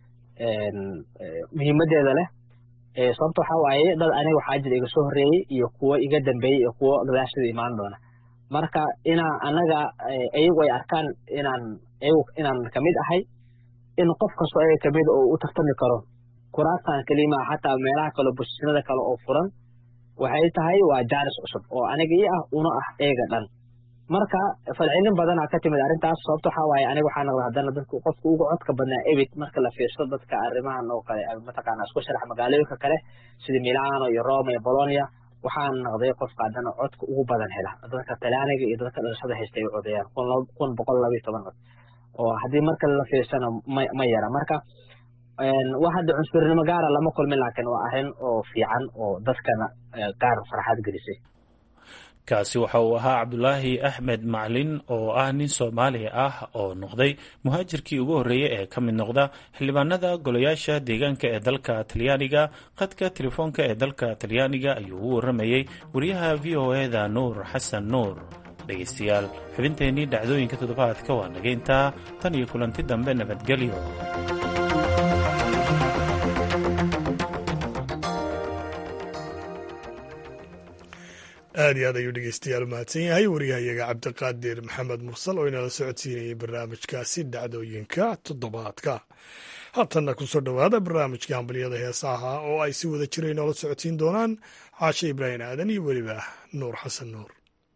muhiimadeeda leh sababta waxaa waaye dad aniga waxaa jira iga soo horreeyey iyo kuwo iga dambeeyey iyo kuwo gadaashada imaan doona marka inaa anaga iyagu ay arkaan inaan iyagu inaan kamid ahay in qof kastoo ayaga kamid oo u tartami karo kuraastan kelima xataa meelaha kale bosisnada kale oo furan waxay tahay waa jaaris cusub oo aniga ii ah una ah eega dhan marka falcelin badanaa ka timid arrintaas sababta waxaa waaye aniga waxaa noqda haddana dadku qofka ugu codka badnaa ebit marka la fiirso dadka arrimahan oo kale mataqaana isku sharax magaalooyinka kale sida milano iyo roma iyo bolonia waxaan noqday qofka haddana codka ugu badan hela dadka talyaaniga iyo dadka dhalashada haysta ay codayaan kun boqol labayo toban cod oo haddii marka la fiirsana ma ma yara marka wax hadda cunsurnimo gaara lama kulmin laakiin waa arrin oo fiican oo dadkana gaar farxad gelisay kaasi waxa uu ahaa cabdulaahi axmed maclin oo ah nin soomaali ah oo noqday muhaajirkii ugu horreeyey ee ka mid noqda xildhibaanada golayaasha deegaanka ee dalka talyaaniga khadka telefoonka ee dalka talyaaniga ayuu ugu warramayey wariyaha v o eda nuur xasan nuur dhegaystayaal xubinteennii dhacdooyinka toddobaadka waa nageyntaa tan iyo kulanti dambe nabadgelyo aad iyo aad ayuu dhegeystayaal u mahadsan yahay wariyahayaga cabdiqaadir maxamed mursal oo inala socodsiinayay barnaamijkaasi dhacdooyinka toddobaadka haatanna kusoo dhowaada barnaamijka hambalyada heesaha oo ay si wada jira inoola socodsiin doonaan caashe ibraahim aadan iyo weliba nuur xasan nuur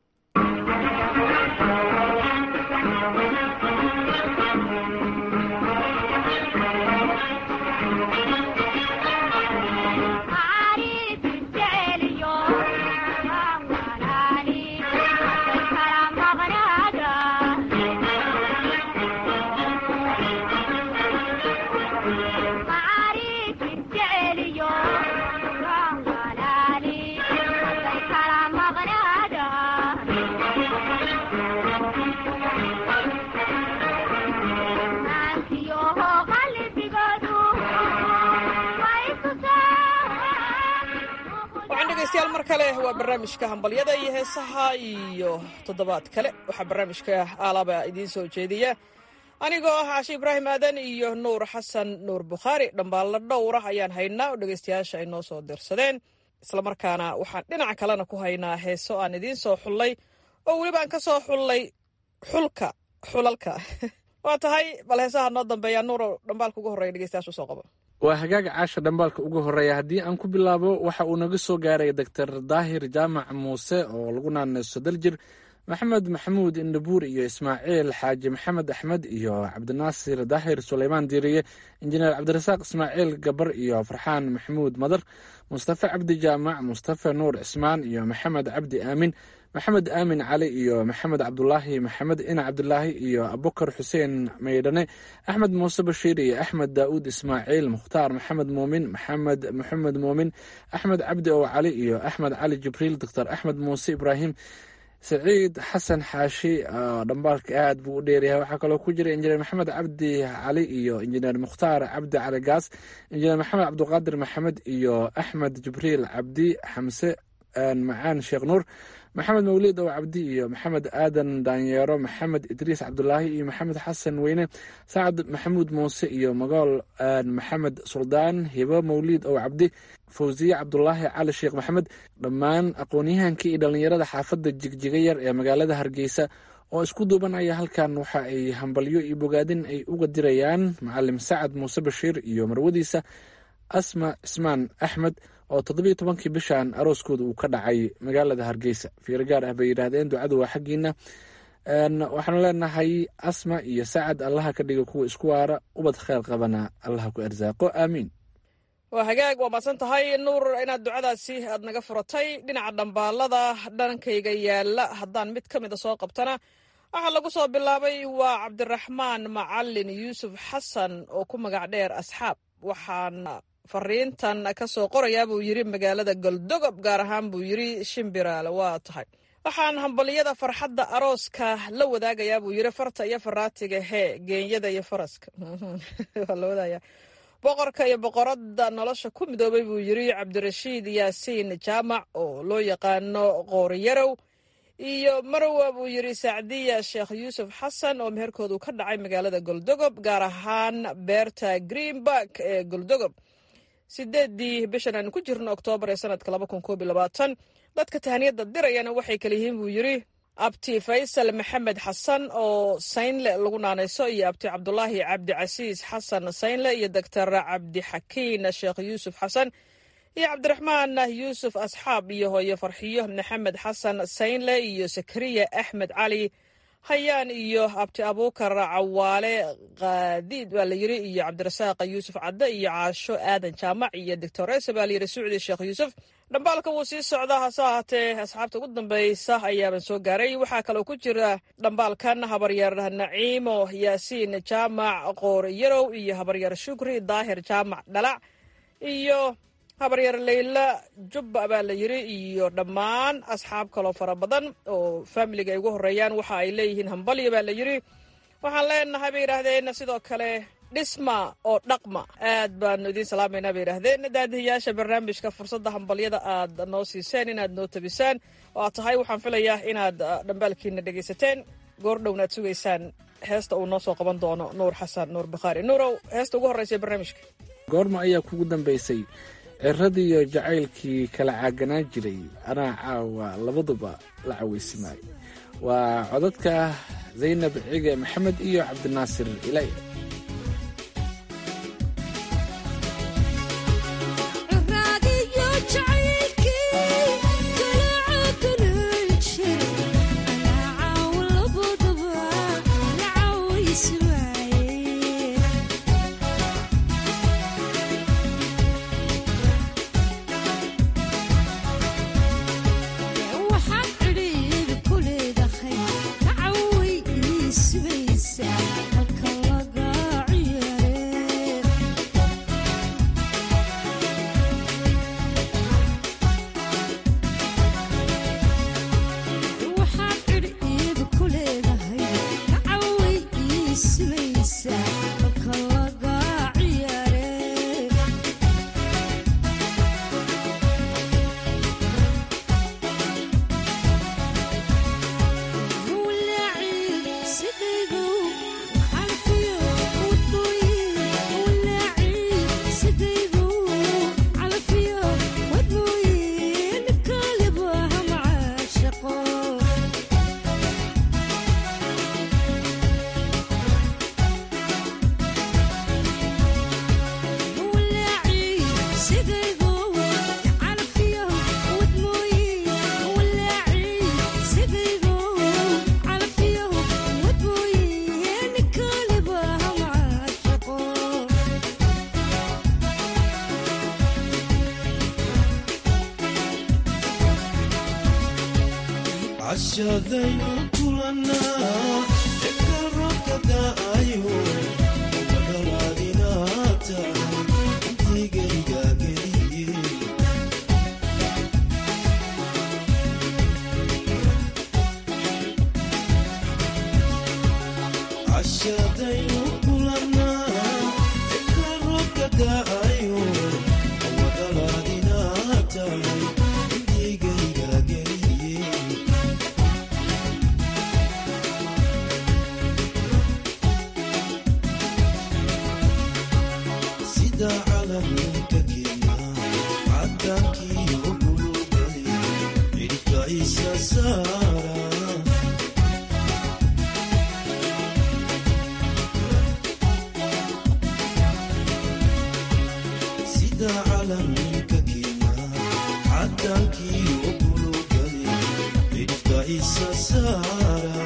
degeystayaal mar kale waa barnaamijka hambalyada iyo heesaha iyo toddobaad kale waxaa barnaamijka aalaba idiin soo jeediya anigoo ah cashe ibraahim aadan iyo nuur xasan nuur bukhaari dhambaallo dhowrah ayaan haynaa oo dhegeystayaasha ay noo soo dirsadeen islamarkaana waxaan dhinaca kalena ku haynaa heeso aan idiin soo xullay oo weliba aan ka soo xullay xulka xulalka waa tahay bal heesaha noo dambeeya nuuro dhambaalka ugu horreya dhegeystayaasha usoo qabo waa hagaaga caasha dhambaalka ugu horreeya haddii aan ku bilaabo waxa uu naga soo gaaray doctor daahir jaamac muuse oo lagu naanayso daljir maxamed maxamuud indhabuur iyo ismaaciil xaaji maxamed axmed iyo cabdinaasir daahir suleymaan diiriye injineer cabdirasaaq ismaaciil gabar iyo farxaan maxamuud madar mustafe cabdi jaamac mustafe nuur cismaan iyo maxamed cabdi aamin maxamed aamin cali iyo maxamed cabdulaahi maxamed ina cabdulaahi iyo abukar xuseen maydhane axmed muuse bashiir iyo axmed daa'uud ismaaciil mukhtaar maxamed muumin maxamed maxamed muumin axmed cabdi ow cali iyo axmed cali jibriil doctor axmed muuse ibraahim saciid xasan xaashi dhambaalka aad buu u dheeryahay waxaa kaloo ku jira injineer maxamed cabdi cali iyo injineer mukhtaar cabdi cali gaas injineer maxamed cabdiqaadir maxamed iyo axmed jibriil cabdi xamse macaan sheekh nuur maxamed mawlid ow cabdi iyo maxamed aadan daanyeero maxamed idriis cabdulaahi iyo maxamed xasan weyne sacad maxamuud muuse iyo magool maxamed suldaan hibo mawlid ow cabdi fawsiye cabdulaahi cali sheekh maxamed dhammaan aqoon-yahankii iyo dhallinyarada xaafadda jigjiga yar ee magaalada hargeysa oo isku duuban ayaa halkan waxa ay hambalyo iyo bogaadin ay uga dirayaan macalim sacad muuse bashiir iyo marwadiisa asma cismaan axmed oo toddobiyo tobankii bishan arooskooda uu ka dhacay magaalada hargeysa fiiro gaar ah bay yidhaahdeen ducadu waa xaggiina waxaanu leenahay asma iyo sacad allaha ka dhiga kuwa isku waara ubad kheyr qabana allaha ku arsaaqo aamiin waa hagaag waa maadsan tahay nuur inaad ducadaasi aad naga furatay dhinaca dhambaalada dhankayga yaala haddaan mid ka mida soo qabtana waxaa lagu soo bilaabay waa cabdiraxmaan macalin yuusuf xasan oo ku magac dheer asxaab waxaan fariintan ka soo qorayaa buu yidhi magaalada goldogob gaar ahaan buu yidhi shimbiraale waa tahay waxaan hambaliyada farxadda arooska la wadaagayaa buu yidhi farta iyo faraatiga hee geenyada iyo faraska waa la wadaaya boqorka iyo boqoradda nolosha ku midoobay buu yidhi cabdirashiid yaasiin jaamac oo loo yaqaano qooriyarow iyo marwa buu yidhi sacdiya sheekh yuusuf xasan oo meherkoodu ka dhacay magaalada goldogob gaar ahaan beerta greenbark ee goldogob sideedii bishan aanu ku jirno oktoobar ee sanadka laba kun koob iyo labaatan dadka tahaniyadda dirayana waxay kala yihiin buu yidhi abti faysal maxamed xasan oo saynle lagu naanayso iyo abti cabdulaahi cabdicasiis xasan saynle iyo doctor cabdixakiin sheekh yuusuf xasan iyo cabdiraxmaan yuusuf asxaab iyo hooyo farxiyo maxamed xasan saynle iyo sakariya axmed cali hayaan iyo abti abuukar cawaale kaadiid baa la yidhi iyo cabdirasaaq yuusuf cadde iyo caasho aadan jaamac iyo doctoresa baa layidhi sucdi sheekh yuusuf dhambaalka wuu sii socdaa hase ahaatee asxaabta ugu dambeysa ayaaban soo gaaray waxaa kaloo ku jira dhambaalkan habaryar naciimo yaasiin jaamac qoor yarow iyo habaryar shukri daahir jaamac dhalac iyo habaryar leyla jubba baa la yidhi iyo dhammaan asxaab kaloo fara badan oo faamiliga ay ugu horeeyaan waxa ay leeyihiin hambalyo baa la yidhi waxaan leenahay bay yidhaahdeen sidoo kale dhisma oo dhaqma aad baanu idiin salaamaynaa bay yidhaahdeen daadihiyaasha barnaamijka fursadda hambalyada aad noo siiseen inaad noo tabisaan oo aad tahay waxaan filayaa inaad dhambaalkiina dhegaysateen goordhowna aad sugaysaan heesta uu noo soo qaban doono nuur xasan nuur bakhaari nuurow heesta ugu horreysa ee barnaamijka goorma ayaa kugu dambaysay ciradiiyo jacaylkii kala caaganaan jiray anaa caawa labaduba la cawaysimaayo waa codadka zaynab cige maxamed iyo cabdinaasir ilay Halka laga cashadaynu kulanaa ekal roobka da'ayo magalaadinaad tahay intigayga geliye cashadaynu kulanaa ekal roobka da'ayo magalaadinaad tahay intigayga geliye sida calanka kenya cadankii ogulugay cidhifka isa saara sida calanka kenya cadankii ogulugay cidhifka isa saara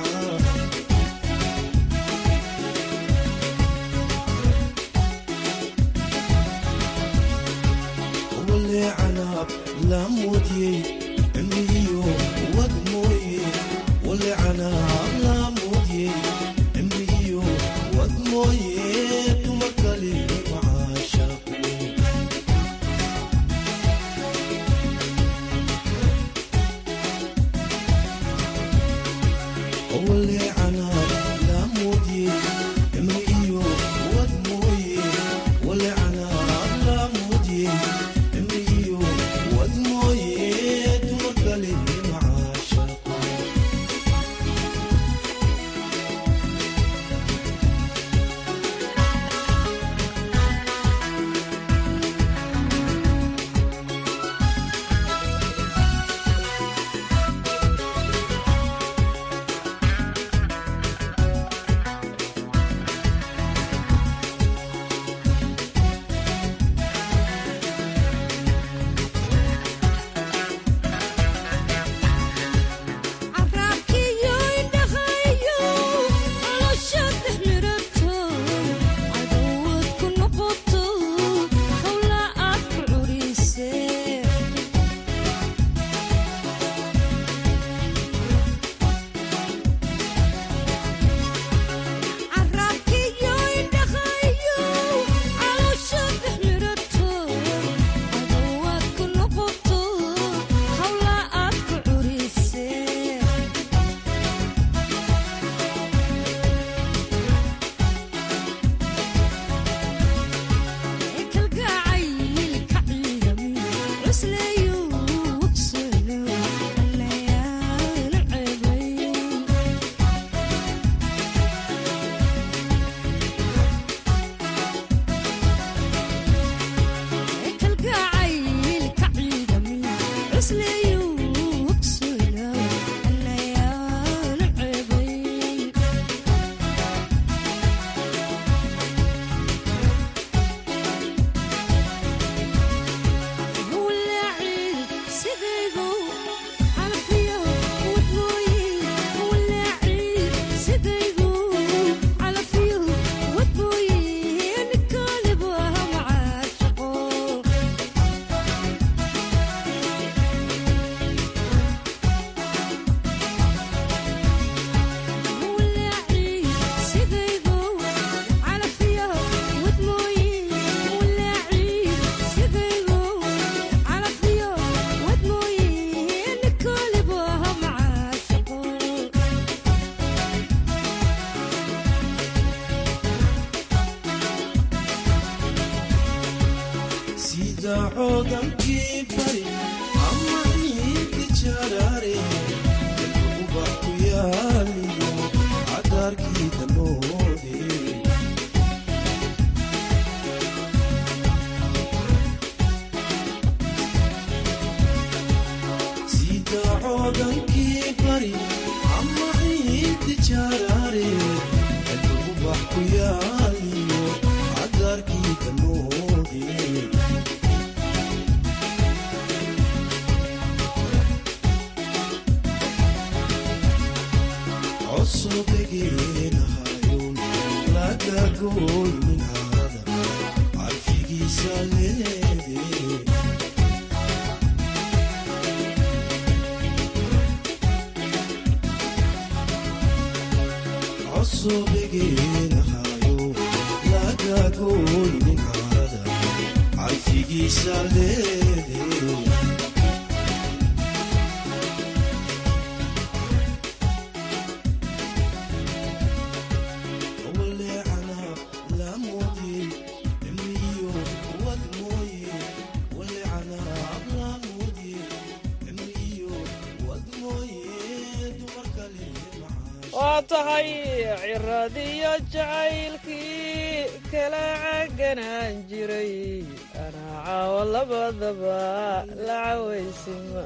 wale canaab laamoodiyey cimrigiyo wad mooye wale canaab laamoodiyey cimrigiyo wad mooye tuma kale macaashaqu wale canaab laamoodiyey cimrigiyo wad mooye wale canaab laamoodiyey cimrigiyo wad mooye tuma kale macaashaqu carraabkiyo indhahayo nolosha dhexmirato cadowad ku noqoto howla aad ku curisee carraabkiyo indhahayo nolosha dhexmirato cadowad ku noqoto howla aad ku curisee kalgacaylka ciidami cusleeyu wabsano allayaala ceebay kalgacaylka ciidami cusleeyu wabsano allayaala ceebay sida coodankii bari ama ciidi jaraare ubax ku yaaliyo cadaarkii danoode sida coodankii bari ama ciidi jaraare ubax ku yaaliyo cadaarkii danoode cosobegeenahayon lagagoynin hada carfigiisa leede asobegeenahayo lagagoynin caada carfigiisa leede waa tahay ciradiyo jacaylkii kala caganaan jiray anaa caawo labadaba la cawaysima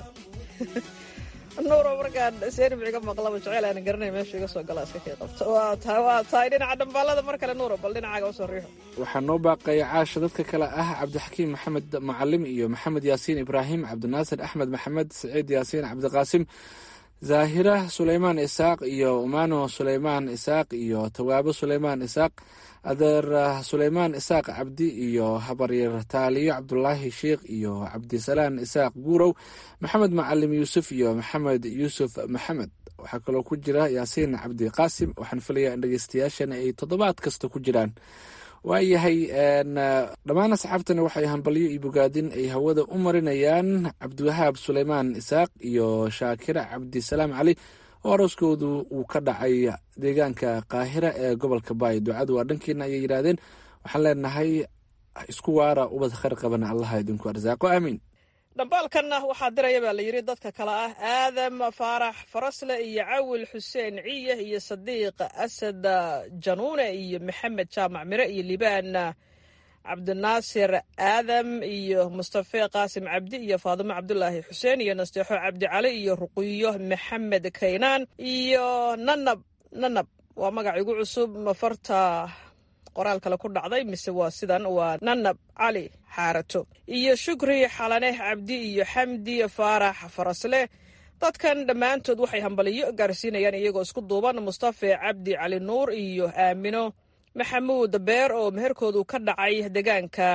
nuuro markaan seenibciga maqlaba jeceyl aanan garanay meesha iga soo gala iska kay qabto waa tahay waa tahay dhinaca dhambaalada mar kale nuuro bal dhinacaaga usoo riixo waxaa noo baaqaya caasha dadka kale ah cabdixakiim maxamed macalim iyo maxamed yaasiin ibraahim cabdinaasir axmed maxamed saciid yaasiin cabdiqaasim zaahira suleymaan isaaq iyo umano suleymaan isaaq iyo tawaabo suleymaan isaaq adeer suleymaan isaaq cabdi iyo habaryar taaliyo cabdulaahi sheikh iyo cabdisalaan isaaq guurow maxamed macalim yuusuf iyo maxamed yuusuf maxamed waxaa kaloo ku jira yaasiin cabdi qaasim waxaan filayaa in dhegeystayaashana ay toddobaad kasta ku jiraan waayahay dhammaan asxaabtani waxay hambalyo iyo bogaadin ay hawada u marinayaan cabdiwahaab suleymaan isaaq iyo shaakira cabdisalaam cali oo arooskoodu uu ka dhacay deegaanka qaahira ee gobolka baay ducadu waa dhankiina ayay yidhaahdeen waxaan leenahay isku waara ubad khayr qabana allaha idinku arsaaqo aamiin dhambaalkanna waxaa diraya baa la yidhi dadka kale ah aadam faarax farasle iyo cawil xuseen ciye iyo sadiiq asad januune iyo maxamed jaamac mire iyo libaan cabdinaasir aadam iyo mustafe qaasim cabdi iyo faadimo cabdulaahi xuseen iyo nasteexo cabdi cali iyo ruqiyo maxamed kaynaan iyo nanab nanab waa magac igu cusub mafarta qoraal kale ku dhacday mise waa sidan waa nanab cali xaarato iyo shukri xalane cabdi iyo xamdi faarax farasle dadkan dhammaantood waxay hambaliyo gaarsiinayaan iyagoo isku duuban mustafe cabdi cali nuur iyo aamino maxamuud beer oo meherkoodu ka dhacay deegaanka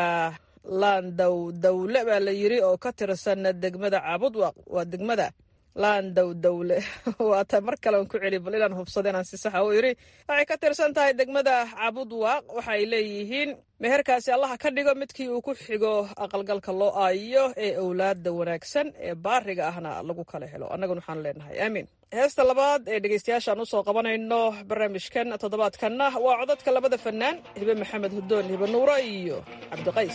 laandow dawle baa la yidri oo ka tirsan degmada caabudwaq waa degmada laandow dawle waata mar kale aan ku celi bal inaan hubsado inaan si saxa u idhi waxay ka tirsan tahay degmada caabudwaaq waxay leeyihiin meherkaasi allaha ka dhigo midkii uu ku xigo aqalgalka loo aayo ee owlaada wanaagsan ee baariga ahna lagu kala helo annaguna waxaan leenahay aamiin heesta labaad ee dhegeystayaashaan usoo qabanayno barnaamijkan toddobaadkanna waa codadka labada fannaan hibe maxamed hudoon hibe nuuro iyo cabdiqays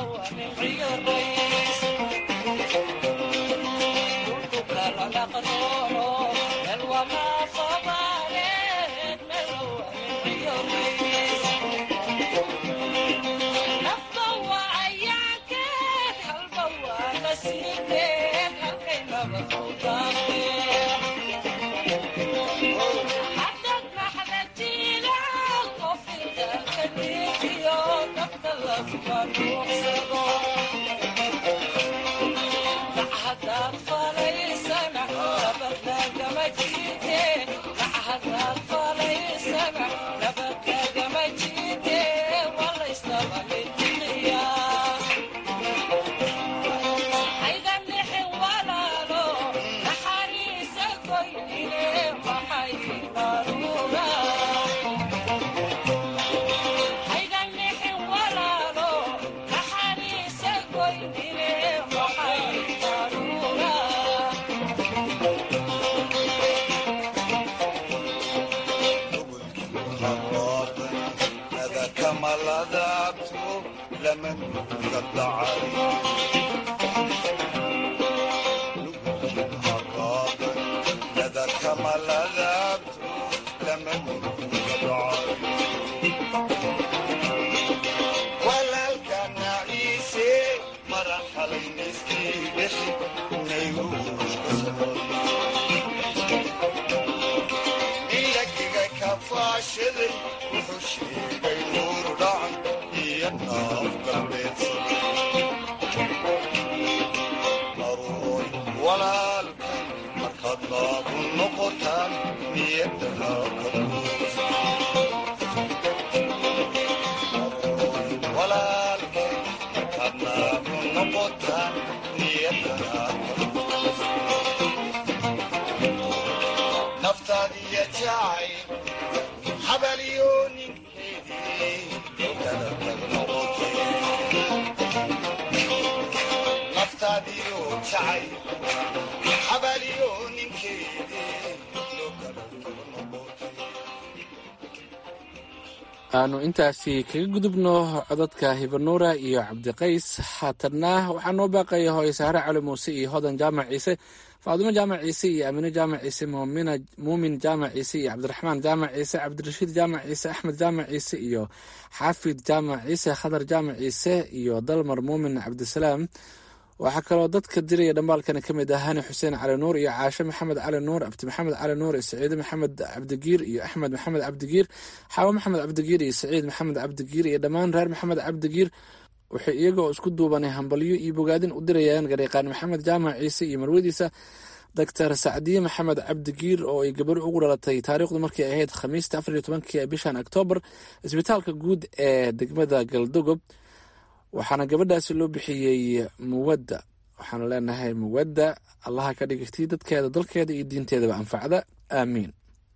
aanu intaasi kaga gudubno codadka hibanuura iyo cabdiqays haatanna waxaa noo baaqaya hooye sahre cali muuse iyo hodan jaamac ciise faadumo jaamac ciise iyo aamine jaamac ciise muumin jaamac ciise iyo cabdiraxmaan jaamac ciise cabdirashiid jaamac ciise axmed jaamac ciise iyo xaafid jaamac ciise khadar jaamac ciise iyo dalmar muumin cabdisalaam waxaa kaloo dadka diraya dhambaalkani ka mid ah hani xuseen cali nuur iyo caashe maxamed cali nuur abdi maxamed cali nuur iyo saciide maxamed cabdigiir iyo axmed maxamed cabdigiir xaawo maxamed cabdigiir iyo saciid maxamed cabdigiir iyo dhammaan reer maxamed cabdigiir waxay iyagoo isku duubanay hambalyo iyo bogaadin u dirayaan gareeqaan maxamed jaamac ciise iyo marwadiisa doctor sacdiye maxamed cabdigiir oo ay gabar ugu dhalatay taariikhdu markay ahayd khamiista afar iyo tobankii bishan oktoobar isbitaalka guud ee degmada galdogob waxaana gabadhaasi loo bixiyey muwadda waxaanu leenahay muwadda allaha ka dhigirtii dadkeeda dalkeeda iyo diinteedaba anfacda aamiin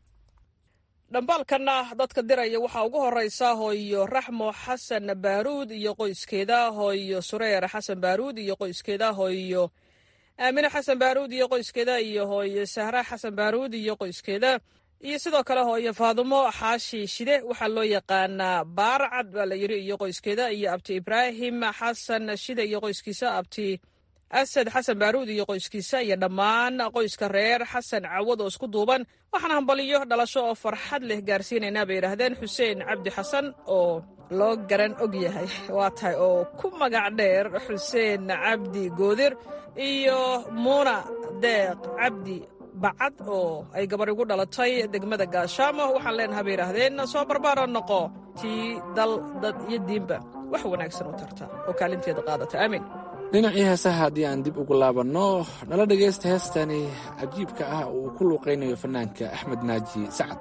dhambaalkanna dadka diraya waxaa ugu horeysa hooyo raxmo xasan baaruud iyo qoyskeeda hooyo sureer xasan baaruud iyo qoyskeeda hooyo aamine xasan baaruud iyo qoyskeeda iyo hooyo sahra xasan baaruud iyo qoyskeeda iyo sidoo kale hooyo faadumo xaashi shide waxaa loo yaqaanaa baarcad baa la yiri iyo qoyskeeda iyo abti ibraahim xasan shide iyo qoyskiisa abti asad xasan baaruud iyo qoyskiisa iyo dhammaan qoyska reer xasan cawad oo isku duuban waxaana hambaliyo dhalasho oo farxad leh gaarsiinaynaa bay yidhaahdeen xuseen cabdi xasan oo loo garan og yahay waa tahay oo ku magac dheer xuseen cabdi goodir iyo muuna deeq cabdi bacad oo ay gabar igu dhalatay degmada gaashaamo waxaan leenaha bay yidhaahdeen soo barbaaro noqo tii dal dad iyo diinba wax wanaagsan u tarta oo kaalinteeda qaadata aamin dhinacii heesaha haddii aan dib ugu laabanno nala dhegaysta heestani cajiibka ah oo uu ku luuqaynayo fanaanka axmed naaji sacad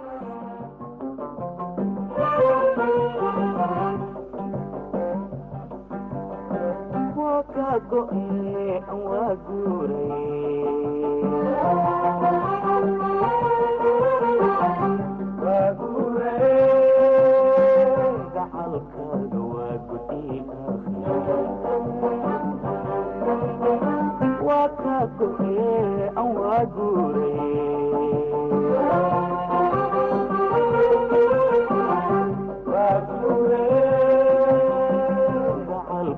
Thank you.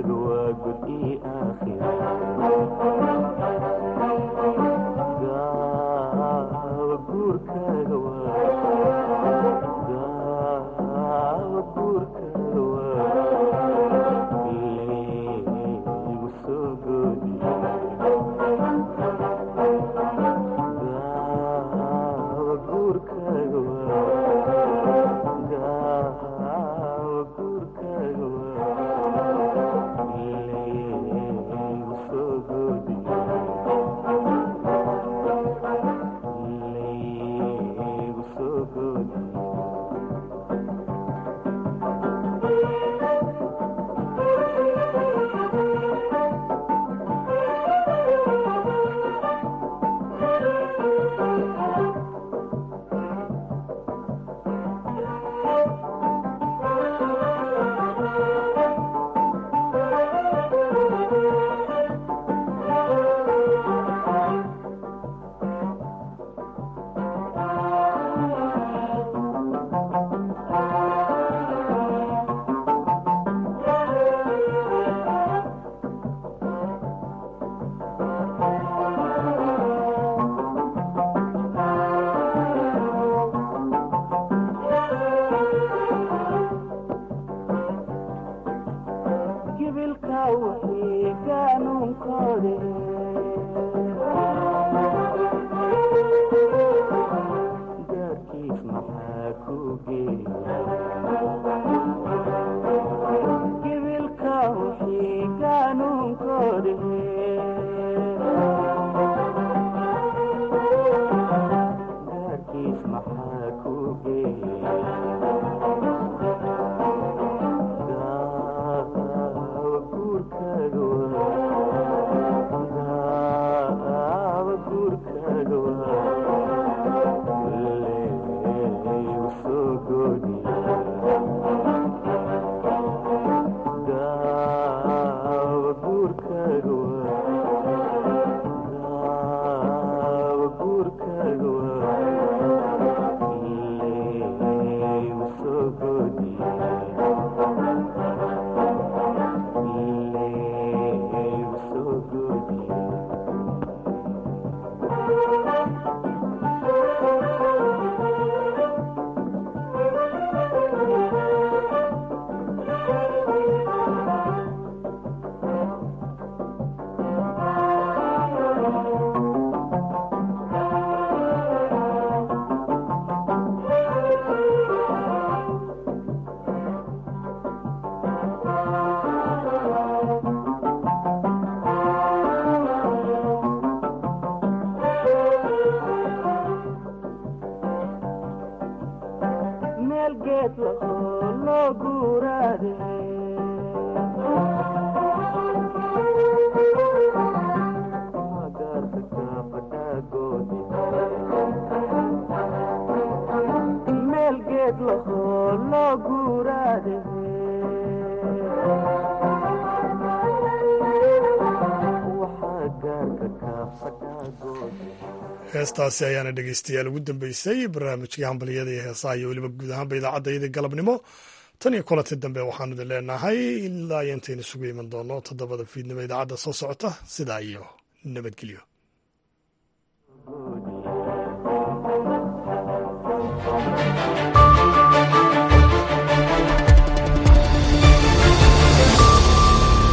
heestaasi ayaana dhegeystayaal ugu dambeysay barnaamijkii hambaliyada iyo heesaha iyo weliba guud ahaanba idaacadda galabnimo tan iyo kulanti dambe waxaanu idin leenahay ilaa iyo intaynu isugu iman doono toddobada fiidnimo idaacadda soo socota sidaa iyo nabadgelyo